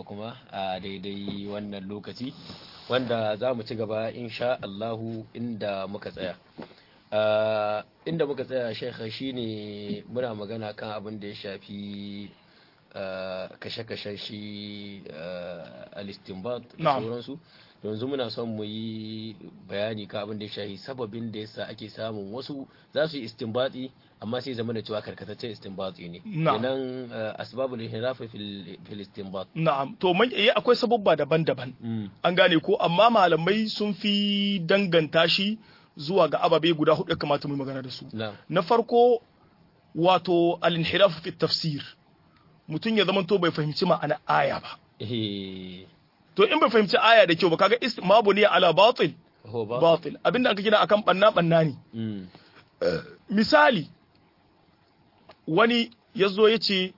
kuma a daidai wannan lokaci wanda za mu ci gaba insha Allahu inda muka tsaya inda muka tsaya shekha shine muna magana kan abin da ya shafi kashe-kashen shi alistinbat da sauransu yanzu muna son mu yi bayani kan abin da ya shafi sababin da yasa ake samun wasu za su yi istinbati amma sai zama da cewa karkataccen istinbati ne kenan asbabul inhiraf fil istinbat na'am to man eh akwai sababba daban-daban an gane ko amma malamai sun fi danganta shi zuwa ga ababe guda hudu kamata mu yi magana da su na farko wato al-inhiraf fi tafsir mutum ya zama to bai fahimci ma'ana aya ba to in bai fahimci aya da kyau ba kaga istimabu ne ala batil batil abinda aka kira akan banna banna ne misali wani ya zo ya ce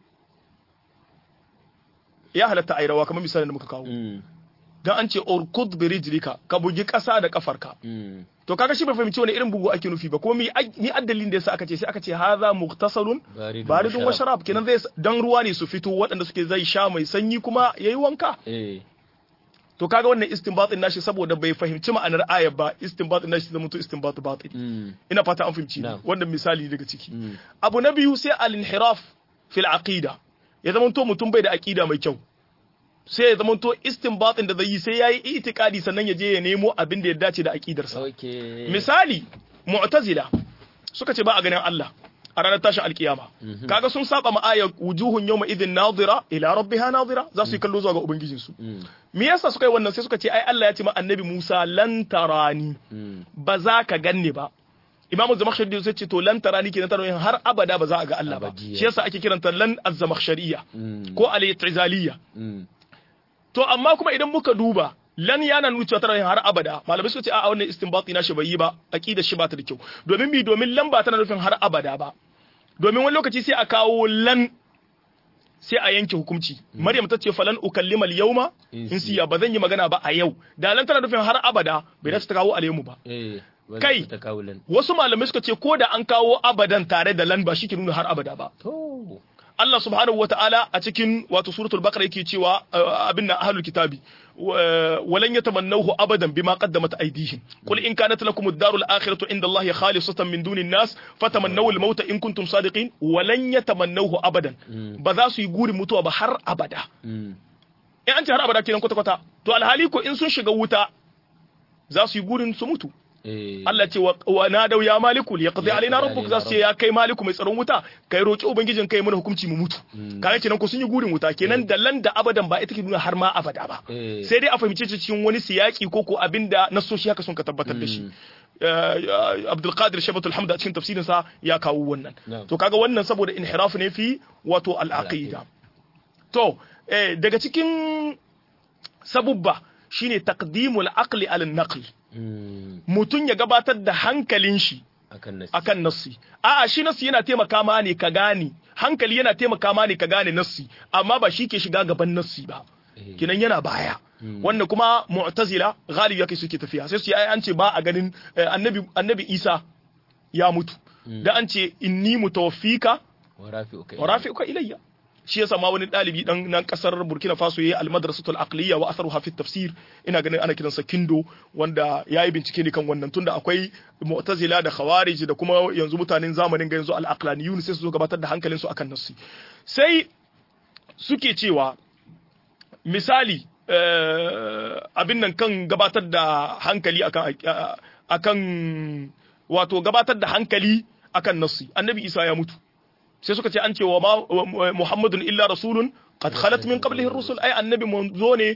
ya halatta a rawa kamar misali da muka kawo don an ce orkud birijlika ka bugi ƙasa da kafarka to kaga shi bai fahimci wani irin bugu ake nufi ba ko mi mi addalin da yasa aka ce sai aka ce hadha muhtasarun baridun wa sharab kenan zai dan ruwa ne su fito waɗanda suke zai sha mai sanyi kuma yayi wanka to kaga wannan istinbatin nashi saboda bai fahimci ma'anar ayar ba istinbatin nashi zama to istinbat batil ina fata an fahimci wannan misali daga ciki abu na biyu sai al-inhiraf fil aqida ya zama to mutum bai da aqida mai kyau sai ya zama to istinbatin da zai yi sai yayi itikadi sannan ya je ya nemo abin da ya dace da aqidarsa misali mu'tazila suka ce ba a ganin Allah a ranar tashin alkiyama kaga sun saba ma ayar wujuhun yawma idhin nadira ila rabbiha nadira za su yi kallo zuwa ga ubangijin su me yasa suka yi wannan sai suka ce ai Allah ya ce ma annabi Musa lan tarani ba za ka ganni ba imamu zamakhshari sai ce to lan tarani kenan tana har abada ba za a ga Allah ba shi yasa ake kiranta lan az-zamakhshariya ko al-i'tizaliyya to amma kuma idan muka duba lan yana nuna cewa tana har abada malamai suka ce a wannan istinbati na shi bai yi ba aqida shi ba ta da kyau domin bi domin lan ba tana nufin har abada ba domin wani lokaci sai a kawo lan sai a yanke hukunci maryam ta ce falan ukallima al-yawma insiya ba zan yi magana ba a yau da lan tana nufin har abada bai dace ta kawo alaymu ba kai wasu malamai suka ce ko da an kawo abadan tare da lan ba shi ke nuna har abada ba Allah subhanahu wa ta'ala a cikin wato suratul baqara yake cewa abin nan ahlul kitabi walan yatamannahu abadan bima qaddamat aydihim qul in kanat lakum ad-darul akhiratu inda Allah khalisatan min dunin nas fatamannaw al-mauta in kuntum sadiqin walan yatamannahu abadan ba za su yi gurin mutuwa ba har abada in an ce har abada kenan kwata kwata to alhali ko in sun shiga wuta za su yi gurin su mutu Allah ce wa nadau ya maliku li yaqdi alaina rabbuk za su ce ya kai maliku mai tsaron wuta kai roki ubangijin kai mana hukunci mu mutu kaga kenan ko sun yi gurin wuta kenan da lan da abadan ba ita ke nuna har ma abada ba sai dai a fahimce cikin wani siyaki ko ko abinda nasoshi haka sun ka tabbatar da shi Abdul Qadir Shabatul Hamd a cikin tafsirin sa ya kawo wannan to kaga wannan saboda inhiraf ne fi wato al-aqida to daga cikin sabubba shine taqdimul aqli ala naql mutum ya gabatar da hankalin shi akan nassi a'a shi nassi yana taimaka ma ne ka gane hankali yana taimaka ma ne ka gane nassi amma ba shi ke shiga gaban nassi ba kinan yana baya wannan kuma mu'tazila galibi yake suke tafiya sai su yi an ce ba a ganin annabi annabi Isa ya mutu da an ce inni mutawaffika wa rafi'uka ilayya shi yasa ma wani dalibi dan nan kasar Burkina Faso yayi al-madrasatul aqliya wa atharuha fi tafsir ina ganin ana kiransa Kindo wanda yayi bincike ne kan wannan tunda akwai mu'tazila da khawarij da kuma yanzu mutanen zamanin ga yanzu al-aqlaniyun sai su zo gabatar da hankalin su akan nassi sai suke cewa misali abin nan kan gabatar da hankali akan akan wato gabatar da hankali akan nassi annabi Isa ya mutu sai suka ce an ce wa Muhammadun illa rasulun qad khalat min qablihi ar-rusul ai annabi manzo ne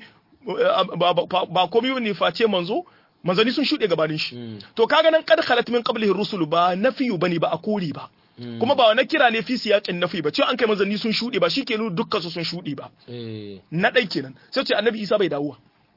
ba komai ne face manzo manzani sun shuɗe gabanin shi to kaga nan qad khalat min qablihi ar-rusul ba nafiyu bane ba a kori ba kuma ba wani kira ne fi siyaƙin nafi ba cewa an kai manzanni sun shuɗe ba shi ke nuna dukkan su sun shuɗe ba na ɗai kenan sai ce annabi isa bai dawowa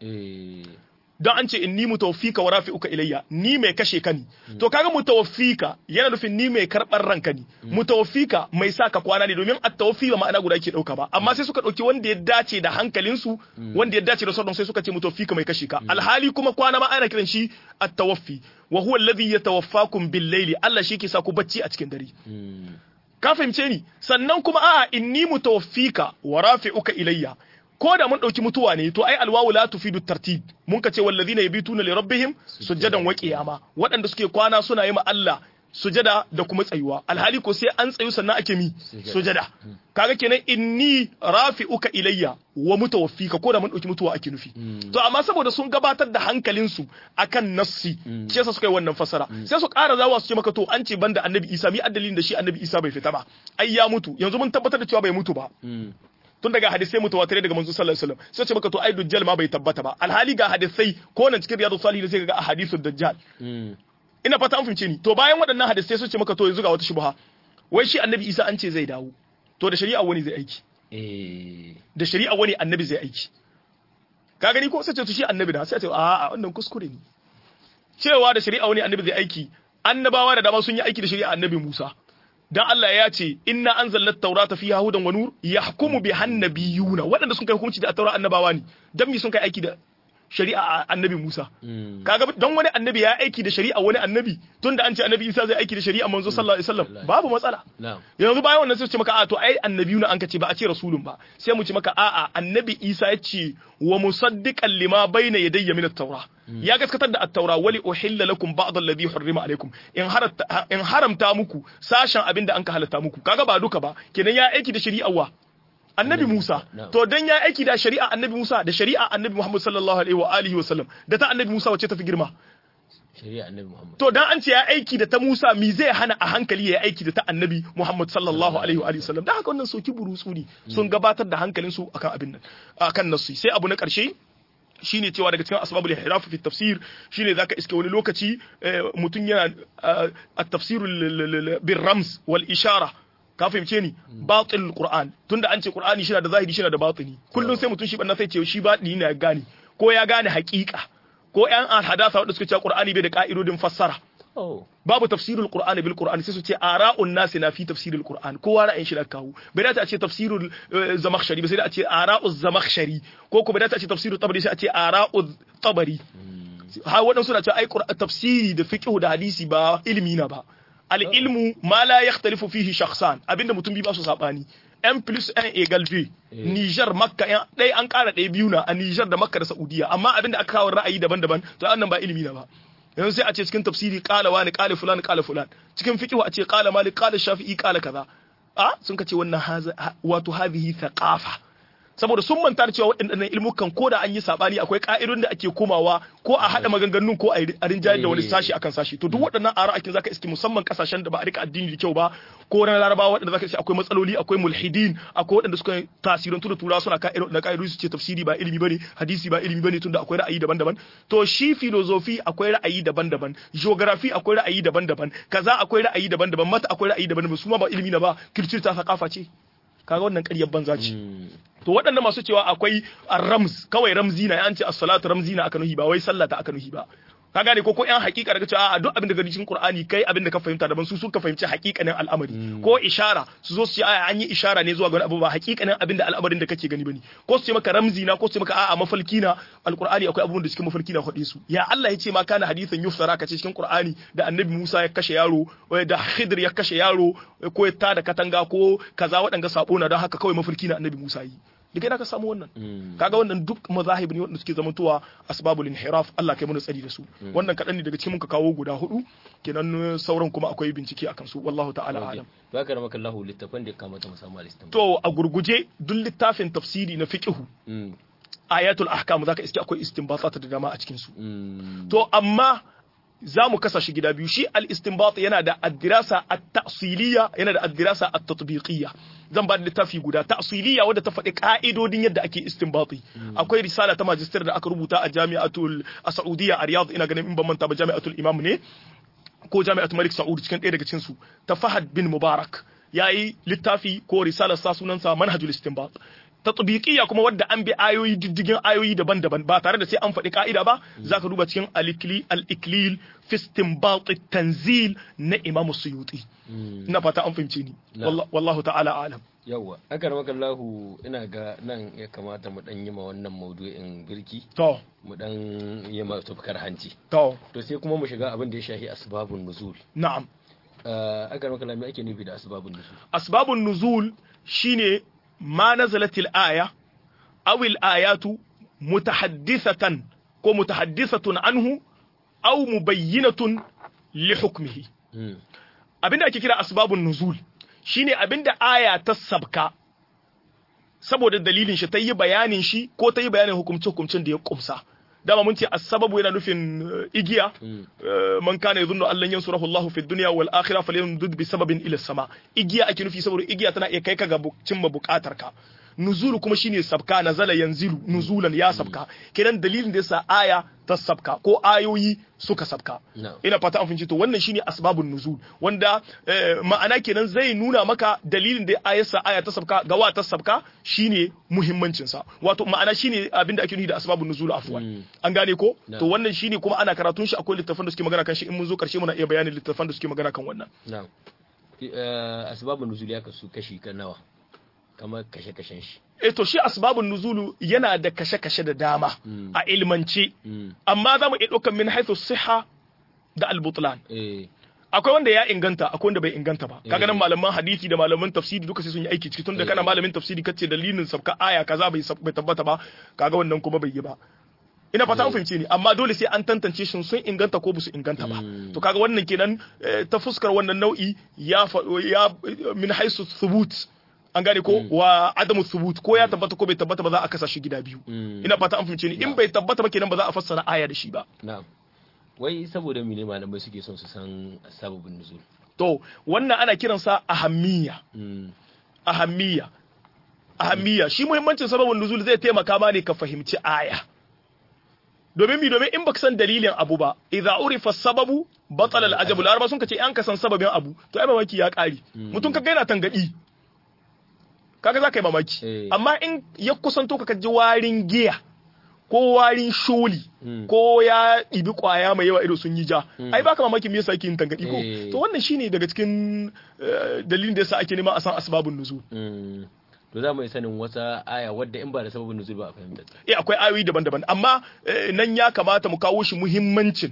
don an ce inni mutawaffika wa rafi'uka ilayya ni mai kashe ka ni to kaga mutawaffika yana nufin ni mai karɓar ranka ni mutawaffika mai sa ka kwana ne domin at-tawaffi ba ma'ana guda ke dauka ba amma sai suka dauki wanda ya dace da hankalin su wanda ya dace da sauran sai suka ce mutawaffika mai kashe ka alhali kuma kwana ma ana kiran shi at-tawaffi wa huwa alladhi yatawaffakum bil-layli Allah shi ke sa ku bacci a cikin dare ka fahimce ni sannan kuma a'a inni mutawaffika wa rafi'uka ilayya ko da mun dauki mutuwa ne to ai alwawu la tufidu tartib mun ka ce wallazina yabituna li rabbihim sujadan wa qiyama waɗanda suke kwana suna yi ma Allah sujada da kuma tsayuwa alhali ko sai an tsayu sannan ake mi sujada kaga kenan inni rafi'uka ilayya wa mutawaffika ko da mun dauki mutuwa ake nufi to amma saboda sun gabatar da hankalin su akan nassi shi yasa suka yi wannan fasara sai su ƙara zawa su ce maka to an ce banda annabi Isa mi addalin da shi annabi Isa bai fita ba ai ya mutu yanzu mun tabbatar da cewa bai mutu ba tun daga hadisai mutawatirai daga manzo sallallahu alaihi wasallam sai ce maka to ai dujjal ma bai tabbata ba alhali ga hadisai ko nan cikin riyadu salihin sai ga ahadithud dajjal ina fata an fahimce ni to bayan waɗannan hadisai sun ce maka to yanzu ga wata shubha wai shi annabi Isa an ce zai dawo to da shari'a wani zai aiki da shari'a wani annabi zai aiki ka gani ko sai ce to shi annabi da sai ce a wannan kuskure ne cewa da shari'a wani annabi zai aiki annabawa da dama sun yi aiki da shari'a annabi Musa dan Allah ya ce inna anzalna at-taurata fiha hudan wa nur yahkumu biha an-nabiyuna waɗanda sun kai hukunci da at-taura annabawa ne dan me sun kai aiki da shari'a annabi Musa kaga don wani annabi ya aiki da shari'a wani annabi tunda an ce annabi Isa zai aiki da shari'a manzo sallallahu alaihi wasallam babu matsala yanzu bayan wannan sai ce maka a to ai annabiyu na an ka ce ba a ce rasulun ba sai mu ce maka a'a annabi Isa ya ce wa musaddiqan lima bayna yadayya min at-taura ya gaskatar da at-taura wali uhilla lakum ba'd alladhi hurrima alaikum in haramta in haramta muku sashen abinda an ka halatta muku kaga ba duka ba kenan ya aiki da shari'a wa annabi Musa to dan ya aiki da shari'a annabi Musa da shari'a annabi Muhammad sallallahu alaihi wa alihi wa sallam da ta annabi Musa wacce ta fi girma shari'a annabi Muhammad to dan an ce ya aiki da ta Musa mi zai hana a hankali ya aiki da ta annabi Muhammad sallallahu alaihi wa alihi wa sallam dan haka wannan soki burutsu ne sun gabatar da hankalin su akan abin nan akan nasu sai abu na karshe shine cewa daga cikin asbabul ihraf fi tafsir shine zaka iske wani lokaci mutum yana at-tafsir bil rams wal ishara ka fahimce ni batil qur'an tunda an ce qur'ani shi da zahiri shi da batini kullun sai mutum shi banna sai ce shi batini ne ya gane ko ya gane haƙiƙa ko yan alhadasa wanda suka ce qur'ani bai da ka'idodin fassara babu tafsirul qur'ani bil qur'ani sai su ce ara'un nasi na fi tafsirul qur'an kowa ra'ayin shi da kawo bai dace a ce tafsirul zamakhshari ba sai da a ce ara'uz zamakhshari ko ko bai dace a ce tafsirul tabari sai a ce ara'uz tabari ha waɗansu na ce ai tafsiri da fiqh da hadisi ba ilimi na ba al'ilmu ma la ya talifu fihi shakhsan abinda mutum bi ba su saɓani n plus n egal v Niger Makka ɗaya an ƙara ɗaya biyu na a Niger da Makka da Saudiya amma abinda aka kawo ra'ayi daban-daban to annan ba ilimi na ba yanzu sai a ce cikin tafsiri qala wani qala fulan qala fulan cikin fiqh a ce qala malik qala shafi'i qala kaza a sun ka ce wannan wato hadhihi thaqafa saboda sun manta da cewa waɗannan ilmukan ko da an yi sabani akwai ka'idun da ake komawa ko a haɗa maganganun ko a rinjayar da wani sashi akan sashi to duk waɗannan ara akin zaka iske musamman kasashen da ba a rika addini da kyau ba ko na larabawa waɗanda zaka iske akwai matsaloli akwai mulhidin akwai waɗanda suka tasirin da tura suna ka'idun da ka'idun su ce tafsiri ba ilimi bane hadisi ba ilimi bane tunda akwai ra'ayi daban-daban to shi filozofi akwai ra'ayi daban-daban geography akwai ra'ayi daban-daban kaza akwai ra'ayi daban-daban mata akwai ra'ayi daban-daban su ma ba ilimi na ba kirkir ta sakafa ce kaga wannan ƙaryar banza ce to waɗanda masu cewa akwai rams kawai ramzi na an ce as-salatu ramzi na aka nuhi ba wai sallah ta aka nuhi ba ka gane ko ko yan hakika daga cewa a duk abin da gani cikin Qur'ani kai abin da ka fahimta daban su suka fahimci hakikanin al'amari ko ishara su zo su ce aya an yi ishara ne zuwa ga abu ba hakikanin abin da al'amarin da kake gani bane ko su ce maka ramzi na ko su ce maka a'a mafalki na alqur'ani akwai abubuwan da cikin mafalki na hade su ya Allah ya ce ma kana hadithan yufsara ka ce cikin Qur'ani da Annabi Musa ya kashe yaro da Khidr ya kashe yaro ko ya tada katanga ko kaza waɗanga sabo na don haka kawai mafalki na Annabi Musa yi daga ina ka samu wannan kaga wannan duk mazahib ne wanda suke zamantowa asbabul inhiraf Allah kai mana tsari da su wannan kadan ne daga cikin muka kawo guda hudu kenan sauran kuma akwai bincike akan su wallahu ta'ala alam to haka ramaka Allah littafin da kamata mu samu alistan to a gurguje duk littafin tafsiri na fiqh ayatul ahkam zaka iske akwai istinbatat da dama a cikin su to amma za mu kasa shi gida biyu shi al-istinbat yana da ad-dirasa at-ta'siliyya yana da ad-dirasa at-tatbiqiyya zan ba da littafi guda ta'siliyya wadda ta faɗi ka'idodin yadda ake istinbati akwai risala ta magister da aka rubuta a jami'atul Saudiya a Riyadh ina ganin in ban manta ba jami'atul Imam ne ko jami'atul Malik Saud cikin ɗaya daga cikin su ta Fahad bin Mubarak yayi littafi ko risalar sa sunansa manhajul istinbat tatbiqiyya kuma wadda an bi ayoyi diddigin ayoyi daban-daban ba tare da sai an faɗi ka'ida ba zaka duba cikin al-iklil fi istinbat tanzil na Imam Suyuti ina fata an fahimce ni wallahu ta'ala alam yawa aka ramaka Allahu ina ga nan ya kamata mu dan yi ma wannan maudu'in birki to mu dan yi ma tufkar hanci to to sai kuma mu shiga abin da ya shahi asbabun nuzul na'am aka ramaka Allahu me ake nufi da asbabun nuzul asbabun nuzul shine ما نزلت الآية awil ayatu mutahaddithatan ko mutahaddithatun anhu aw mubayyinatun li hukmihi abinda ake kira asbabun nuzul shine abinda aya ta sabka saboda dalilin shi ta yi bayanin shi ko ta yi bayanin hukumce hukumcin da ya kumsa dama mun ce as-sababu yana nufin igiya man kana yadhunnu an lan yansurahu Allahu fi dunya wal akhirah falyamdud bi sababin ila sama igiya ake nufi saboda igiya tana iya kai ka ga cimma bukatar ka nuzulu kuma shine sabka nazala yanzilu nuzulan ya sabka kenan dalilin da yasa aya ta sabka ko ayoyi suka sabka ina fata an fahimci to wannan shine asbabun nuzul wanda ma'ana kenan zai nuna maka dalilin da ayarsa aya ta sabka ga wa ta sabka shine muhimmancin sa wato ma'ana shine abinda ake nufi da asbabun nuzul afwan an gane ko to wannan shine kuma ana karatun shi akwai littafan da suke magana kan shi in mun zo karshe muna iya bayanin littafan da suke magana kan wannan na'am asbabun nuzul ya kasu kashi kan nawa kamar kashe-kashen shi. E to shi asbabun nuzulu yana da kashe-kashe da dama a ilmance, amma za mu iya ɗaukar min haithu siha da albutlan. Akwai wanda ya inganta, akwai wanda bai inganta ba. Kaga nan malaman hadisi da malaman tafsiri duka sai sun yi aiki ciki tunda kana malamin tafsiri kace dalilin sabka aya kaza bai tabbata ba, kaga wannan kuma bai yi ba. ina fata an fahimce ni amma dole sai an tantance shin sun inganta ko su inganta ba to kaga wannan kenan ta fuskar wannan nau'i ya ya min haisu thubut an gane ko wa adamu thubut ko ya tabbata ko bai tabbata ba za a kasa shi gida biyu ina fata an fahimce ni in bai tabbata ba kenan ba za a fassara aya da shi ba na'am wai saboda mene malamai suke son su san sababin nuzul to wannan ana kiransa ahammiya ahammiya ahammiya shi muhimmancin sababin nuzul zai taimaka ma ne ka fahimci aya domin mi domin in baka san dalilin abu ba idza urifa sababu batala al-ajabu laraba sun kace an ka san sababin abu to ai mamaki ya kare mutum ka gaina tangadi kaga za ka yi mamaki amma in ya kusanto ka ji warin giya ko warin sholi ko ya ɗibi kwaya mai yawa ido sun yi ja ai baka mamaki me yasa yake yin tangadi ko to wannan shine daga cikin dalilin da yasa ake nema a san asbabun nuzul to za mu yi sanin wata aya wadda in ba da sababin nuzul ba a fahimta eh akwai ayoyi daban-daban amma nan ya kamata mu kawo shi muhimmancin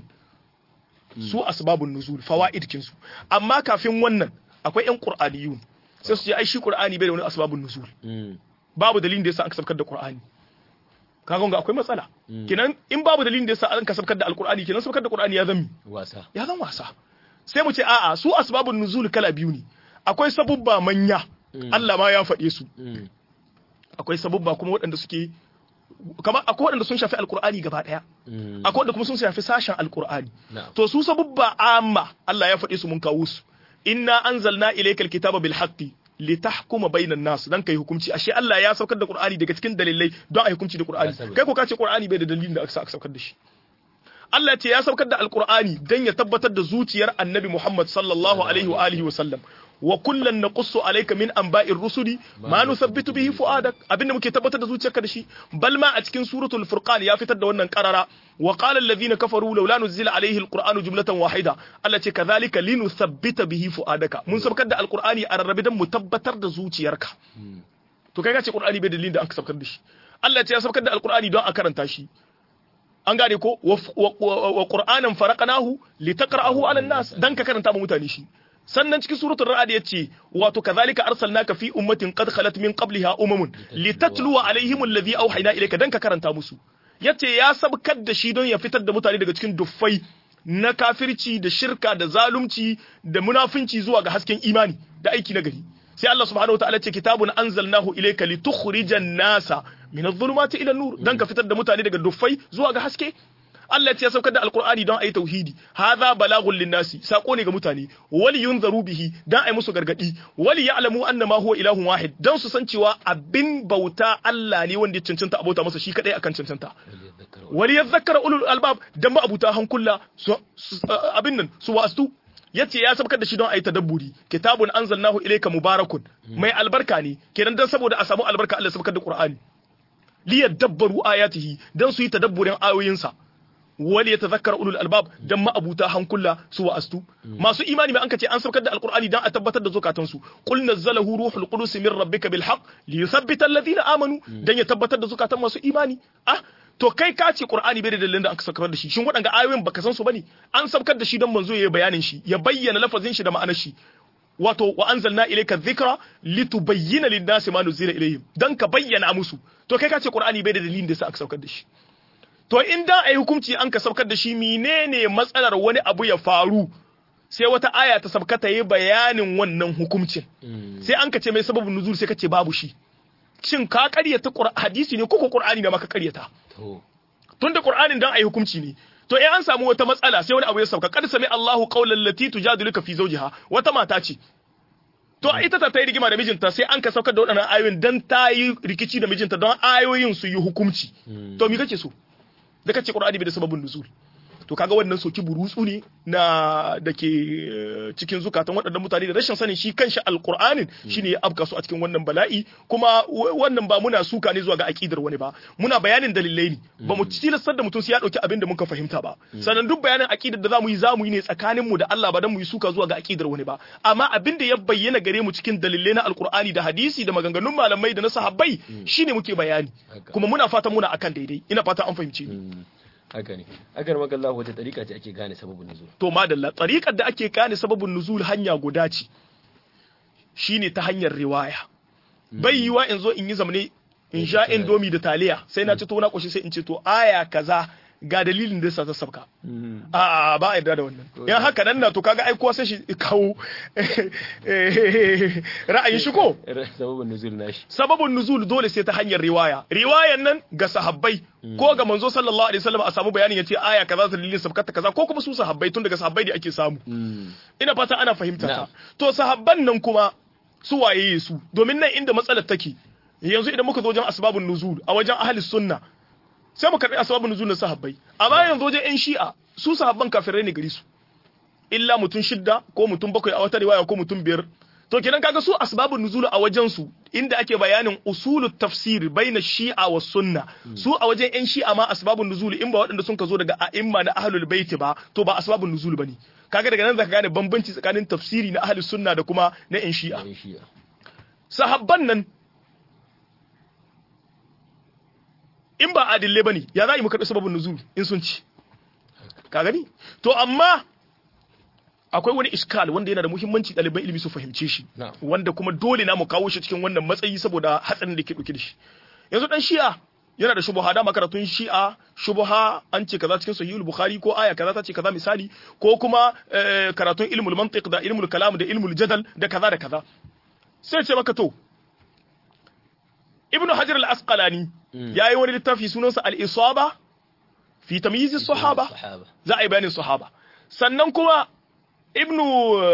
su asbabun nuzul fawaid kinsu amma kafin wannan akwai yan qur'aniyun sai su ce ai shi qur'ani bai da wani asbabun nuzul babu dalilin da yasa an kasabkar da qur'ani kaga ga akwai matsala kenan in babu dalilin da yasa an kasabkar da alqur'ani kenan sabkar da qur'ani ya zami wasa ya zan wasa sai mu ce a'a su asbabun nuzul kala biyu ne akwai sabubba manya Allah ma ya faɗe su akwai sabubba kuma waɗanda suke kamar akwai waɗanda sun shafi alkur'ani gaba ɗaya akwai waɗanda kuma sun shafi sashen alkur'ani to su sabubba amma Allah ya faɗe su mun kawo su inna anzalna ilaykal kitaba bil haqqi litahkuma bainan nas dan kai hukunci ashe Allah ya saukar da Qur'ani daga cikin dalilai don a hukunci da Qur'ani kai ko ka ce Qur'ani bai da dalilin da aka saukar da shi Allah ce ya saukar da Alqur'ani dan ya tabbatar da zuciyar Annabi Muhammad sallallahu alaihi wa alihi wa sallam wa kullan naqussu alayka min anba'ir rusuli ma nuthabbitu bihi fuadak abinda muke tabbatar da zuciyarka da shi bal ma a cikin suratul furqan ya fitar da wannan qarara wa qala alladhina kafaru laula nuzila alayhi alqur'anu jumlatan wahida Allah ce kadhalika linuthabbita bihi fuadaka mun sabkar da alqur'ani a rarrabe dan mu tabbatar da zuciyarka to kai ka ce qur'ani bai dalilin da aka sabkar da shi Allah ce ya sabkar da alqur'ani don a karanta shi an gane ko wa qur'anan faraqnahu litaqra'ahu 'ala an-nas dan ka karanta ma mutane shi sannan cikin suratul ra'd yace wato kadhalika arsalnaka fi ummatin qad khalat min qabliha umamun litatluwa alaihim alladhi awhayna ilayka dan ka karanta musu yace ya sabkar da shi don ya fitar da mutane daga cikin duffai na kafirci da shirka da zalunci da munafinci zuwa ga hasken imani da aiki na gari sai Allah subhanahu wataala ce kitabun anzalnahu ilayka litukhrijan nasa min adh-dhulumati ila an-nur dan ka fitar da mutane daga duffai zuwa ga haske Allah ya saukar da alkur'ani don a yi tauhidi hadha balagun linnasi sako ne ga mutane wali yunzaru bihi dan a yi musu gargadi wali ya'lamu anna ma huwa ilahun wahid dan su san cewa abin bauta Allah ne wanda ya cancanta abota masa shi kadai akan cancanta wali yadhakkara ulul albab dan ma abuta hankula abin nan su wastu yace ya sabkar da shi don a yi tadabburi kitabun anzalnahu ilayka mubarakun mai albarka ne kenan dan saboda a samu albarka Allah sabkar da qur'ani liyadabbaru ayatihi dan su yi tadabburin ayoyinsa wali ya tazakkara ulul albab dan ma'abuta hankula su wa'astu masu imani mai anka ce an saukar da alqur'ani dan a tabbatar da zukatan su qul nazzalahu ruhul qudus min rabbika bil haqq li yuthabbita alladhina amanu dan ya tabbatar da zukatan masu imani ah to kai ka ce qur'ani bai da dalilin da aka saukar da shi shin waɗanga ayoyin baka san su bane an saukar da shi dan manzo yayi bayanin shi ya bayyana lafazin shi da ma'anar shi wato wa anzalna ilayka dhikra litubayyana lin-nasi ma nuzila ilayhim dan ka bayyana musu to kai ka ce qur'ani bai da dalilin da sa aka saukar da shi to in da ayi hukunci an ka saukar da shi menene matsalar wani abu ya faru sai wata aya ta sabka ta yi bayanin wannan hukuncin sai an ka ce mai sababin nuzul sai ka ce babu shi shin ka karyata hadisi ne ko ko qur'ani da maka karyata tunda qur'anin dan ayi hukunci ne to in an samu wata matsala sai wani abu ya sauka kad sami Allahu qawlan lati tujadiluka fi zawjiha wata mata ce to ita ta yi rigima da mijinta sai an ka saukar da waɗannan ayoyin dan ta yi rikici da mijinta don ayoyin su yi hukunci to me kake so da kace qur'ani bai da sababin nuzul to kaga wannan soki burutsu ne na da ke cikin zukatan waɗannan mutane da rashin sanin shi kanshi alqur'anin shine ya afka su a cikin wannan bala'i kuma wannan ba muna suka ne zuwa ga aqidar wani ba muna bayanin dalilai ne ba mu tilastar da mutum sai ya dauki abin da muka fahimta ba sannan duk bayanin aqidar da zamu yi zamu yi ne tsakanin mu da Allah ba dan mu yi suka zuwa ga aqidar wani ba amma abin da ya bayyana gare mu cikin dalilai na alqur'ani da hadisi da maganganun malamai da na sahabbai shine muke bayani kuma muna fatan muna akan daidai ina fata an fahimce ni haka ne agar maka Allah wata tariƙa ce ake gane sababin nuzul to madalla tariƙar da ake gane sababin nuzul hanya guda ce shine ta hanyar riwaya bai yiwa in zo in yi zamane in sha indomi da taliya sai na ci to na koshi sai in ce to aya kaza ga dalilin da yasa ta sabka a ba a yarda da wannan yan haka nan na to kaga ai kowa sai shi kawo ra'ayin shi ko sababin nuzul nashi sababin nuzul dole sai ta hanyar riwaya riwayan nan ga sahabbai ko ga manzo sallallahu alaihi wasallam a samu bayanin yace aya kaza ta dalilin sabkata kaza ko kuma su sahabbai tun daga sahabbai da ake samu ina fata ana fahimta ta to sahabban nan kuma su waye su domin nan inda matsalar take yanzu idan muka zo wajen asbabun nuzul a wajen ahli sunna sai mu karbi asbabun nuzul na sahabbai amma yanzu wajen yan shi'a su sahabban kafirai ne gari su illa mutum shidda ko mutum bakwai a wata riwaya ko mutum biyar to kenan kaga su asbabun nuzul a wajen su inda ake bayanin usulut tafsir baina shi'a wa sunna su a wajen yan shi'a ma asbabun nuzul in ba waɗanda sun ka zo daga a'imma na ahlul bait ba to ba asbabun nuzul bane kaga daga nan zaka gane bambanci tsakanin tafsiri na ahlus sunna da kuma na yan shi'a sahabban nan in ba adille bane ya za yi mu karɓi sababin nuzul in sun ci ka gani to amma akwai wani iskal wanda yana da muhimmanci ɗaliban ilimi su fahimce shi wanda kuma dole na mu kawo shi cikin wannan matsayi saboda hatsarin da ke ɗauke da shi yanzu dan shi'a yana da shubuha dama karatun shi'a shubuha an ce kaza cikin sahihul bukhari ko aya kaza ta ce kaza misali ko kuma karatun ilmul mantiq da ilmul kalam da ilmul jadal da kaza da kaza sai ce maka to ibnu hajar al-asqalani yayi wani littafi sunansa al-isaba fi tamyiz as-sahaba za a yi bayanin sahaba sannan kuma ibnu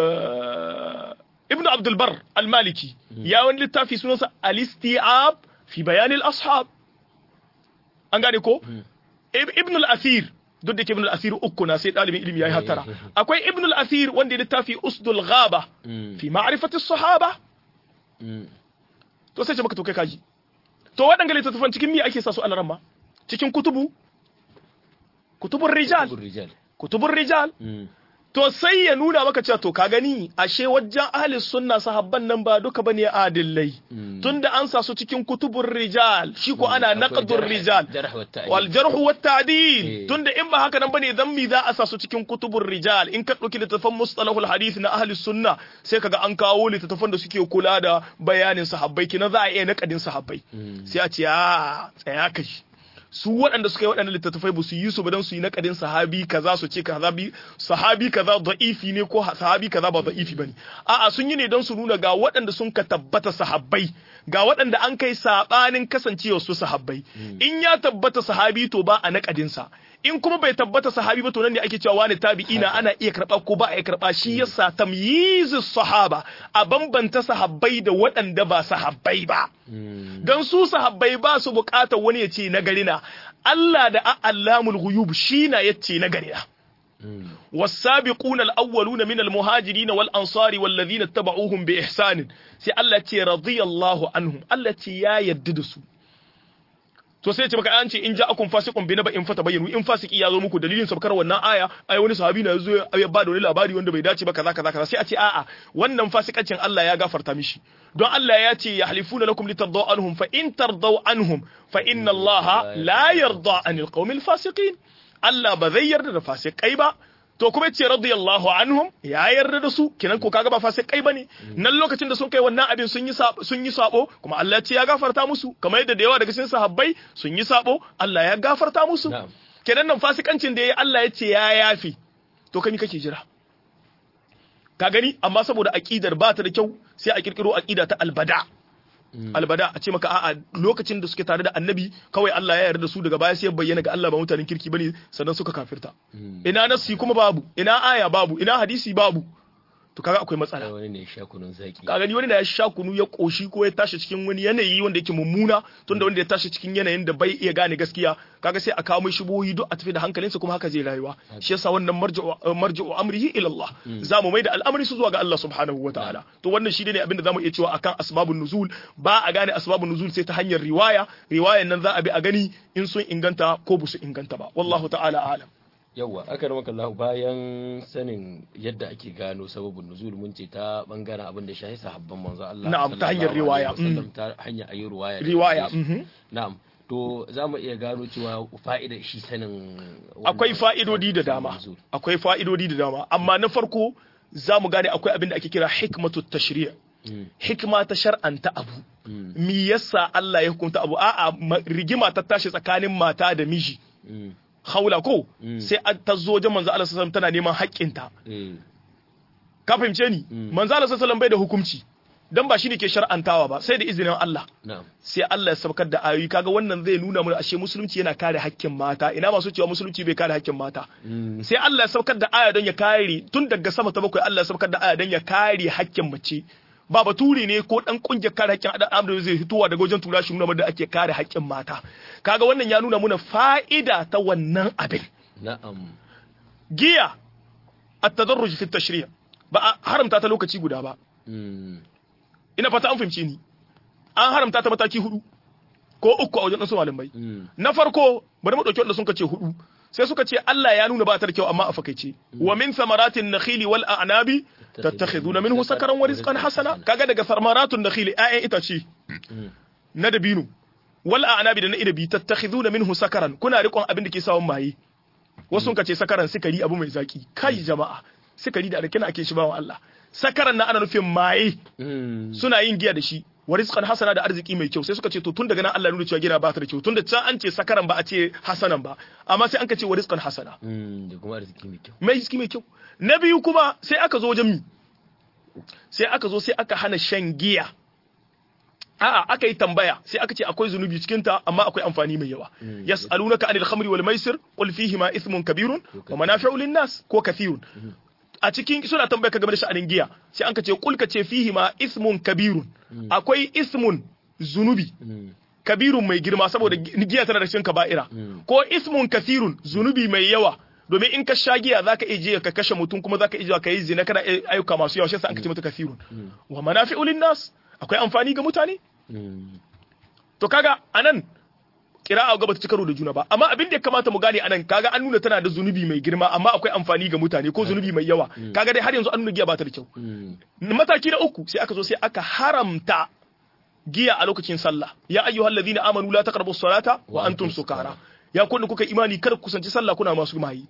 ibnu abdul bar al-maliki ya wani littafi sunansa al-isti'ab fi bayan al-ashab an gane ko ibn al-asir duk da ke ibn al-asir uku na sai dalibin ilimi yayi hatara akwai ibn al-asir wanda ya littafi usdul ghaba fi ma'rifati as-sahaba to sai ce maka to kai kaji to waɗanda littattafan cikin mi ake sa su alaran ma cikin kutubu kutubun rijal kutubun rijal to sai ya nuna maka cewa to ka gani ashe wajen ahli sunna sahabban nan ba duka bane adillai tunda an sa su cikin kutubur rijal shi ko ana naqdur rijal wal jarh wa ta'dil tunda in ba haka nan bane dan mi za a sa su cikin kutubur rijal in ka dauki littafan mustalahul hadith na ahli sunna sai kaga an kawo littafan da suke kula da bayanin sahabbai kina za a iya naqadin sahabbai sai a ce a tsaya kai su waɗanda suka yi waɗannan littattafai ba su yi su ba don su yi naƙadin sahabi kaza su ce sahabi sahabi kaza da'ifi ne ko sahabi kaza ba da'ifi bane a'a sun yi ne don su nuna ga waɗanda sun ka tabbata sahabbai ga waɗanda an kai sabanin kasancewa su sahabbai in ya tabbata sahabi to ba a naƙadin sa in kuma bai tabbata sahabi ba to nan ne ake cewa wani tabi'ina ana iya karba ko ba a iya karba shi yasa tamyizu sahaba a bambanta sahabbai da waɗanda ba sahabbai ba dan su sahabbai ba su bukatar wani ya ce na garina Allah da a'allamul ghuyub shi na yace na garina والسابقون الأولون من المهاجرين والأنصار والذين اتبعوهم بإحسان سي الله تي رضي الله عنهم الله تي يا يددسوا to sai ya ce maka an ce in ja akun fasiqun bi naba in fata bayyanu in fasiki ya zo muku dalilin sabkar wannan aya ai wani sahabi na zo ya ba da wani labari wanda bai dace ba kaza kaza kaza sai a ce a'a wannan fasikancin Allah ya gafarta mishi don Allah ya ce yahlifuna lakum litardaw anhum fa in tardaw anhum fa inna Allah la yarda anil qawmil fasiqin Allah ba zai yarda da fasikai ba to kuma yace radiyallahu anhum ya yarda da su kinan ko kaga ba fa sai kai bane nan lokacin da sun kai wannan abin sun yi sun yi sabo kuma Allah ya ce ya gafarta musu kamar yadda da yawa daga cikin sahabbai sun yi sabo Allah ya gafarta musu kenan nan fasikancin da yayi Allah ya ce ya yafi to kai kake jira ka gani amma saboda aqidar ba ta da kyau sai a kirkiro aqida ta albada albada a ce maka a'a lokacin da suke tare da annabi kawai Allah ya yarda da su daga baya sai ya bayyana ga Allah ba mutanen kirki bane sannan suka kafirta ina nasi kuma babu ina aya babu ina hadisi babu to kaga akwai matsala wani ne sha kunun zaki kaga ni wani da ya sha kunu ya koshi ko ya tashi cikin wani yanayi wanda yake mummuna tunda wanda ya tashi cikin yanayin da bai iya gane gaskiya kaga sai a kawo mai shubuhi duk a tafi da hankalinsa kuma haka zai rayuwa shi yasa wannan marji'u marji'u amrihi ila Allah zamu mai da al'amari su zuwa ga Allah subhanahu wataala to wannan shi ne abin da zamu iya cewa akan asbabun nuzul ba a gane asbabun nuzul sai ta hanyar riwaya riwayan nan za a bi a gani in sun inganta ko ba su inganta ba wallahu ta'ala alam yawwa aka maka Allah bayan sanin yadda ake gano sababin nuzul mun ce ta bangaren abin da shahi sahabban manzo Allah na'am ta hanyar riwaya ta hanyar ayi riwaya riwaya na'am to za mu iya gano cewa fa'ida shi sanin akwai fa'idodi da dama akwai fa'idodi da dama amma na farko za mu gane akwai abin da ake kira hikmatu tashri' hikma ta shar'anta abu me yasa Allah ya hukunta abu a'a rigima ta tashi tsakanin mata da miji haula ko sai ta zo wajen manzo Allah sallallahu tana neman haƙƙinta ka fahimce ni manzo Allah sallallahu bai da hukunci dan ba shine ke shar'antawa ba sai da izinin Allah sai Allah ya saukar da ayoyi kaga wannan zai nuna mana ashe musulunci yana kare haƙƙin mata ina masu cewa musulunci bai kare haƙƙin mata sai Allah ya saukar da aya don ya kare tun daga sama ta bakwai Allah ya saukar da aya don ya kare haƙƙin mace ba baturi ne ko dan kungiyar kare haƙƙin adam adam zai fitowa daga wajen tura shi nuna da ake kare haƙƙin mata kaga wannan ya nuna muna fa'ida ta wannan abin na'am giya at-tadarruj fi tashri' ba a haramta ta lokaci guda ba ina fata an fahimci ni an haramta ta mataki hudu ko uku a wajen su malamai na farko bari mu dauki wanda sun ce hudu sai suka ce Allah ya nuna ba ta da kyau amma a fakaice wa min samaratin nakhili wal a'nabi tattakhiduna minhu sakaran wa rizqan hasana kaga daga samaratun nakhili ayyan itace na dabino wal a'nabi da na inabi tattakhiduna minhu sakaran kuna rikon abin da ke sawon maye wasu sun ce sakaran sikari abu mai zaki kai jama'a sikari da alkina ake shi bawa Allah sakaran na ana nufin maye suna yin giya da shi wa rizqan hasana da arziki mai kyau sai suka ce to tun daga nan Allah nuna cewa gina ba ta da kyau tun da can an ce sakaran ba a ce hasanan ba amma sai an ka ce wa rizqan hasana da kuma arziki mai kyau mai arziki mai kyau na biyu kuma sai aka zo wajen mi sai aka zo sai aka hana shan giya a'a aka yi tambaya sai aka ce akwai zunubi cikin ta amma akwai amfani mai yawa yas'alunaka anil khamri wal maisir qul fihi ma ithmun kabirun wa manafi'u lin nas ko kathirun a cikin suna tambaya ka game da sha'anin giya sai an ka ce kul ka ce fihi ma ismun kabirun akwai ismun zunubi kabirun mai girma saboda giya tana da cikin kaba'ira ko ismun kathirun zunubi mai yawa domin in ka sha giya zaka iya je ka kashe mutum kuma zaka iya ka yi zina kana ayyuka masu yawa shi yasa an ka ce mata kathirun wa manafi'u lin nas akwai amfani ga mutane to kaga anan kira'a ga bata ci karo da juna ba amma abin da ya kamata mu gane anan kaga an nuna tana da zunubi mai girma amma akwai amfani ga mutane ko zunubi mai yawa kaga dai har yanzu an nuna giya ba ta da kyau mataki na uku sai aka zo sai aka haramta giya a lokacin sallah ya ayyuhal ladina amanu la taqrabu salata wa antum sukara ya kun kuka imani kar ku kusanci sallah kuna masu mayi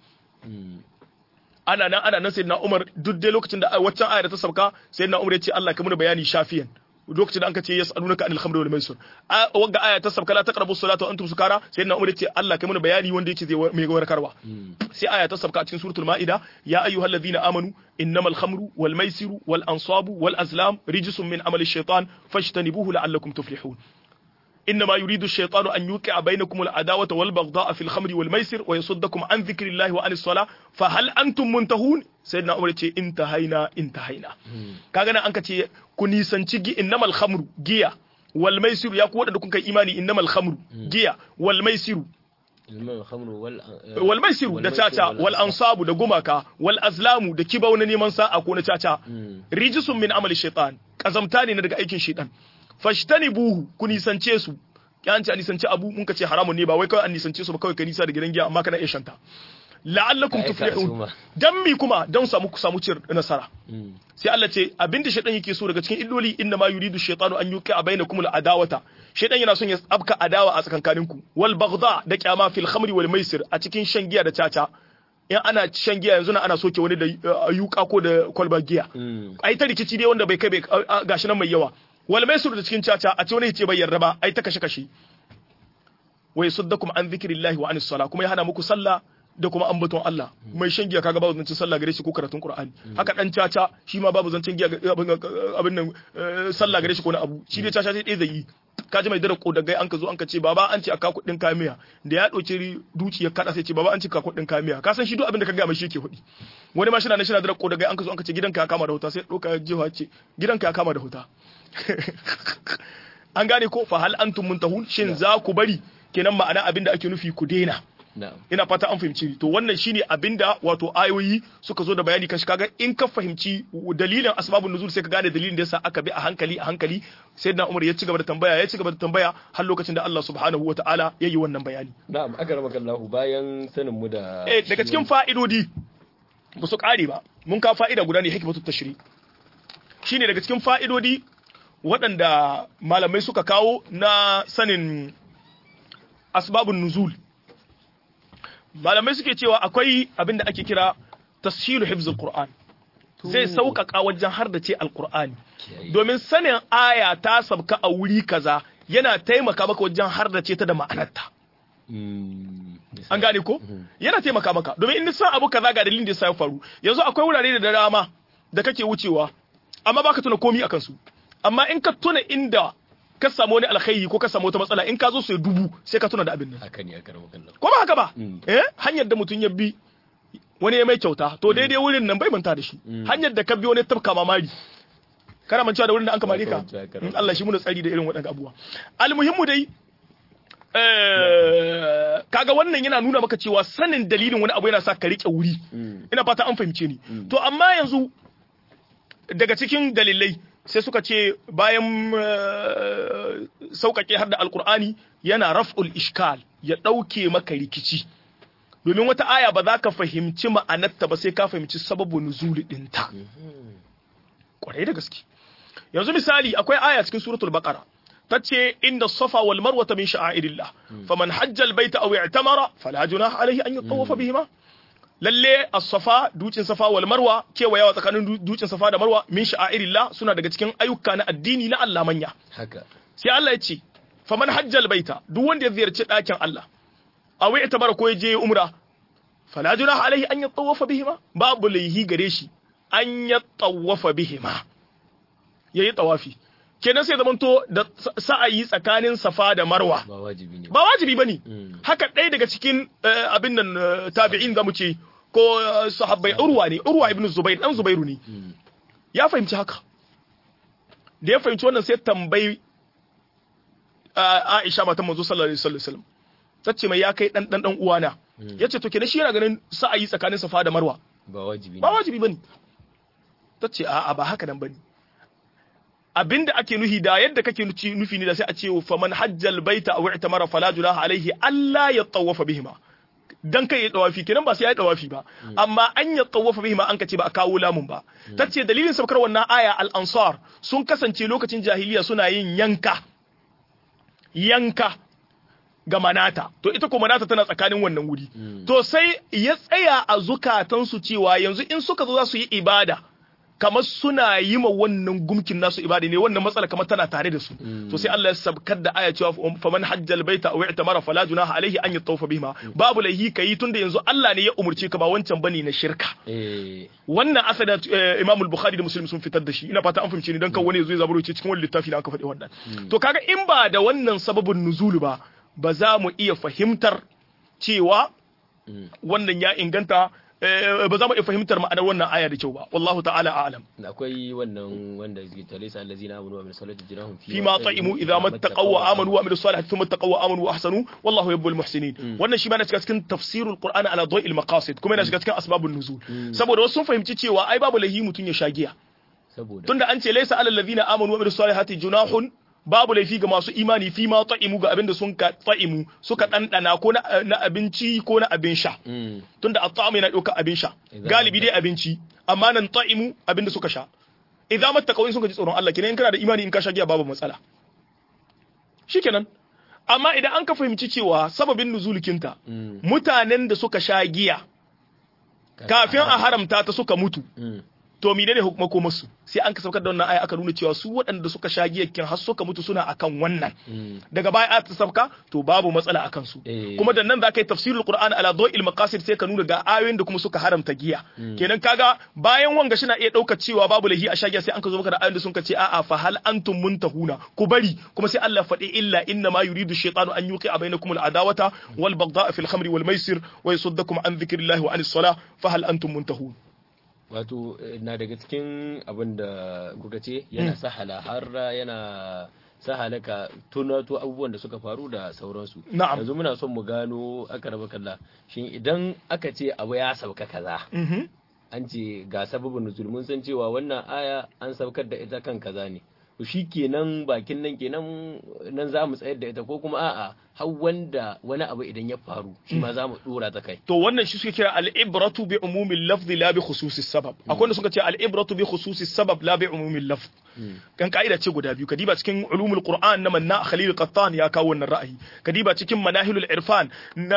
ana nan ana nan sayyidina Umar duk dai lokacin da waccan aya ta sauka sayyidina Umar ya ce Allah ka muna bayani shafiyan lokacin da an ka ce yas'alunaka anil khamri wal maisir wanga aya ta sabka la taqrabu salata wa antum sukara sai na umar ce Allah kai mana bayani wanda yake zai mai warkarwa sai aya ta sabka a cikin suratul maida ya ayyuhalladhina amanu innamal khamru wal maisiru wal ansabu wal azlam rijsun min amali shaytan fashtanibuhu la'allakum tuflihun إنما يريد الشيطان أن يوقع بينكم العداوة والبغضاء في الخمر والميسر ويصدكم عن ذكر الله وعن الصلاة فهل أنتم منتهون سيدنا عمر يقول انتهينا انتهينا كاغنا أنك تي كوني سنتي إنما الخمر جيا والميسر يا قوة دكون إيماني إنما الخمر جيا والميسر والميسر da caca wal ansabu da gumaka wal azlamu da kibau na neman sa'a ko na caca rijisun min amali shaitan kazamta ne daga aikin shaitan fashtani buhu ku nisance su an ce a nisance abu mun ka ce haramun ne ba wai kawai an nisance su ba kawai ka nisa da gidan giya amma kana iya shanta la'allakum tuflihun dan mi kuma dan samu ku samu cin nasara sai Allah ce abinda shaytan yake so daga cikin illoli inna ma yuridu shaytanu an yuqa bainakum al-adawata shaytan yana son ya abka adawa a tsakankaninku wal baghdha da kyama fil khamri wal maisir a cikin shan giya da caca in ana shan giya yanzu na ana soke wani da yuka ko da kwalba giya ai ta rikici dai wanda bai kai bai gashi nan mai yawa wal mai da cikin caca a ce wani ce bai yarda ba ai ta kashe kashe wa yasuddakum an dhikrillahi wa anis sala kuma ya hana muku sallah da kuma ambaton Allah mai shan giya kaga babu zancen sallah gare shi ko karatun Qur'ani haka dan caca shi ma babu zancen giya abin nan sallah gare shi ko na abu shi dai caca sai dai zai yi kaji mai dara kodagai an ka zo an ka ce baba an ce aka kuɗin kamiya da ya ɗauki duci ya kada sai ce baba an ce ka kuɗin kamiya ka san shi duk abin da ka ga mai shi yake hudi wani ma shi na shi na dara kodagai an ka zo an ka ce gidanka ya kama da huta sai ɗauka jiha ce gidanka ya kama da huta an gane ko fa hal antum muntahun shin za ku bari kenan ma'ana abin da ake nufi ku daina ina fata an fahimci to wannan shine abinda wato ayoyi suka zo da bayani kashi kaga in ka fahimci dalilin asbabun nuzul sai ka gane dalilin da yasa aka bi a hankali a hankali sai na Umar ya ci gaba da tambaya ya ci gaba da tambaya har lokacin da Allah subhanahu wataala ya yi wannan bayani na'am aka rama kallahu bayan sanin mu da eh daga cikin fa'idodi ba su kare ba mun ka fa'ida guda ne hikmatu tashri shine daga cikin fa'idodi waɗanda malamai suka kawo na sanin asbabun nuzul malamai suke cewa akwai abin da ake kira tashilu hifzul qur'an zai sauƙaƙa wajen har da ce alqur'ani domin sanin aya ta sabka a wuri kaza yana taimaka maka wajen har da ce ta da ma'anarta an gane ko yana taimaka maka domin in san abu kaza ga dalilin da ya faru yanzu akwai wurare da dama da kake wucewa amma baka tuna komi akan su amma in ka tuna inda ka samu wani alkhairi ko ka samu wata matsala in ka zo sai dubu sai ka tuna da abin nan haka ne aka rawa ko ba haka ba eh hanyar da mutum ya bi wani ya mai kyauta to daidai wurin nan bai manta da shi hanyar da ka bi wani tafka mamari kana mancewa da wurin da an kamare ka in Allah shi muna tsari da irin waɗannan abubuwa almuhimmu dai kaga wannan yana nuna maka cewa sanin dalilin wani abu yana sa ka rike wuri ina fata an fahimce ni to amma yanzu daga cikin dalilai sai suka ce bayan sauƙaƙe har da alkur'ani yana raf'ul ishkal ya ɗauke maka rikici domin wata aya ba za ka fahimci ma'anarta ba sai ka fahimci sababu nuzuli ɗinta ƙwarai da gaske yanzu misali akwai aya cikin suratul baqara tace inda safa wal marwata min sha'airillah faman hajja al baita aw i'tamara fala junaha alayhi an yatawafa bihima lalle as-safa dutsen safa wal marwa kewayawa tsakanin dutsen safa da marwa min sha'airillah suna daga cikin ayyuka na addini na Allah manya haka sai Allah ya ce faman hajjal baita duk wanda ya ziyarci ɗakin Allah aw ya tabara ko ya je umra fala junaha alaihi an yatawafa bihima babu laihi gare shi an yatawafa bihima yayi tawafi kenan sai zamanto da sa'ayi tsakanin safa da marwa ba wajibi ne ba wajibi bane haka ɗaya daga cikin abin nan tabi'in zamu ce ko sahabbai urwa ne urwa ibn zubair dan zubairu ne ya fahimci haka da ya fahimci wannan sai tambayi Aisha matan manzo sallallahu alaihi wasallam tace mai ya kai dan dan dan uwana yace to kenan shi yana ganin sa'ayi tsakanin safa da marwa ba wajibi ne ba wajibi bane tace a'a ba haka nan bane abinda ake nuhi da yadda kake nufi ne da sai a ce fa man hajjal baita aw i'tamara fala junaha alaihi alla yatawafa bihima dan kai ya dawafi kenan ba sai ya dawafi ba amma an ya tawafa bihima an kace ba a kawo lamun ba tace dalilin saukar wannan aya al ansar sun kasance lokacin jahiliya suna yin yanka yanka ga manata to ita ko manata tana tsakanin wannan wuri to sai ya tsaya a zukatansu cewa yanzu in suka zo za su yi ibada kamar suna yi ma wannan gumkin nasu ibada ne wannan matsala kamar tana tare da su to sai Allah ya sabkar da aya cewa faman hajjal baita aw i'tamara fala junaha alaihi an yatawafa bihima babu laihi kai tunda yanzu Allah ne ya umurce ka ba wancan bane na shirka wannan asada Imam al-Bukhari da Muslim sun fitar da shi ina fata an fahimce ni dan kan wani yazo ya zaburo ce cikin wani littafi da aka faɗi wannan to kaga in ba da wannan sababin nuzulu ba ba za mu iya fahimtar cewa wannan ya inganta ba za mu iya fahimtar ma'anar wannan aya da kyau ba wallahu ta'ala a'lam akwai wannan wanda zai tare sa allazina amanu wa amilus salati jinahum fi ma ta'imu idza mattaqaw wa amanu wa amilus salihati thumma taqaw wa amanu wa ahsanu wallahu yuhibbul muhsinin wannan shi ma na shiga cikin tafsirul qur'ani ala dawil maqasid kuma yana shiga cikin asbabun nuzul saboda wasu sun fahimci cewa ai babu lahi mutun ya shagiya saboda tunda an ce laysa alal ladina amanu wa amilus salihati junahun babu laifi ga masu imani fi ma ta'imu ga abin da sun ka ta'imu suka ɗanɗana ko na abinci ko na abin sha tunda at-ta'am yana ɗauka abin sha galibi dai abinci amma nan ta'imu abin da suka sha idza mattaqaw in suka ji tsoron Allah kenan in kana da imani in ka sha giya babu matsala shikenan amma idan an ka fahimci cewa sababin nuzulikinta mutanen da suka sha giya kafin a haramta ta suka mutu to menene hukumako musu sai an ka saukar da wannan aya aka nuna cewa su waɗanda suka sha giyakkin har suka mutu suna akan wannan daga baya aya ta sauka to babu matsala akan su kuma da nan za ka yi tafsirul qur'an ala dawil maqasid sai ka nuna ga ayoyin da kuma suka haramta giya kenan kaga bayan wanga shi na iya ɗaukar cewa babu lahi a sha giya sai an ka zo maka da ayoyin da sun ka ce a'a fa hal antum muntahuna ku bari kuma sai Allah faɗi illa inna ma yuridu shaytanu an yuqi'a bainakum al-adawata wal baghdha'a fil khamri wal maisir wa yasuddakum an dhikrillahi wa anis salah fa hal antum muntahun wato na daga cikin abin da kuka ce yana sahala har yana sahala ka tunato abubuwan da suka faru da sauransu na'am yanzu muna son mu gano aka raba kalla shin idan aka ce abu ya sauka kaza an ce ga sababin nuzul mun san cewa wannan aya an saukar da ita kan kaza ne to shi kenan bakin nan kenan nan za mu tsayar da ita ko kuma a'a har wanda wani abu idan ya faru shi ma za mu dora ta kai to wannan shi suke kira al-ibratu bi umumil lafzi la bi khususis sabab akwai wanda suka ce al-ibratu bi khususis sabab la bi umumil lafz kan ka'ida ce guda biyu kadiba cikin ulumul qur'an na manna khalil qattan ya kawo wannan ra'ayi kadiba cikin manahilul irfan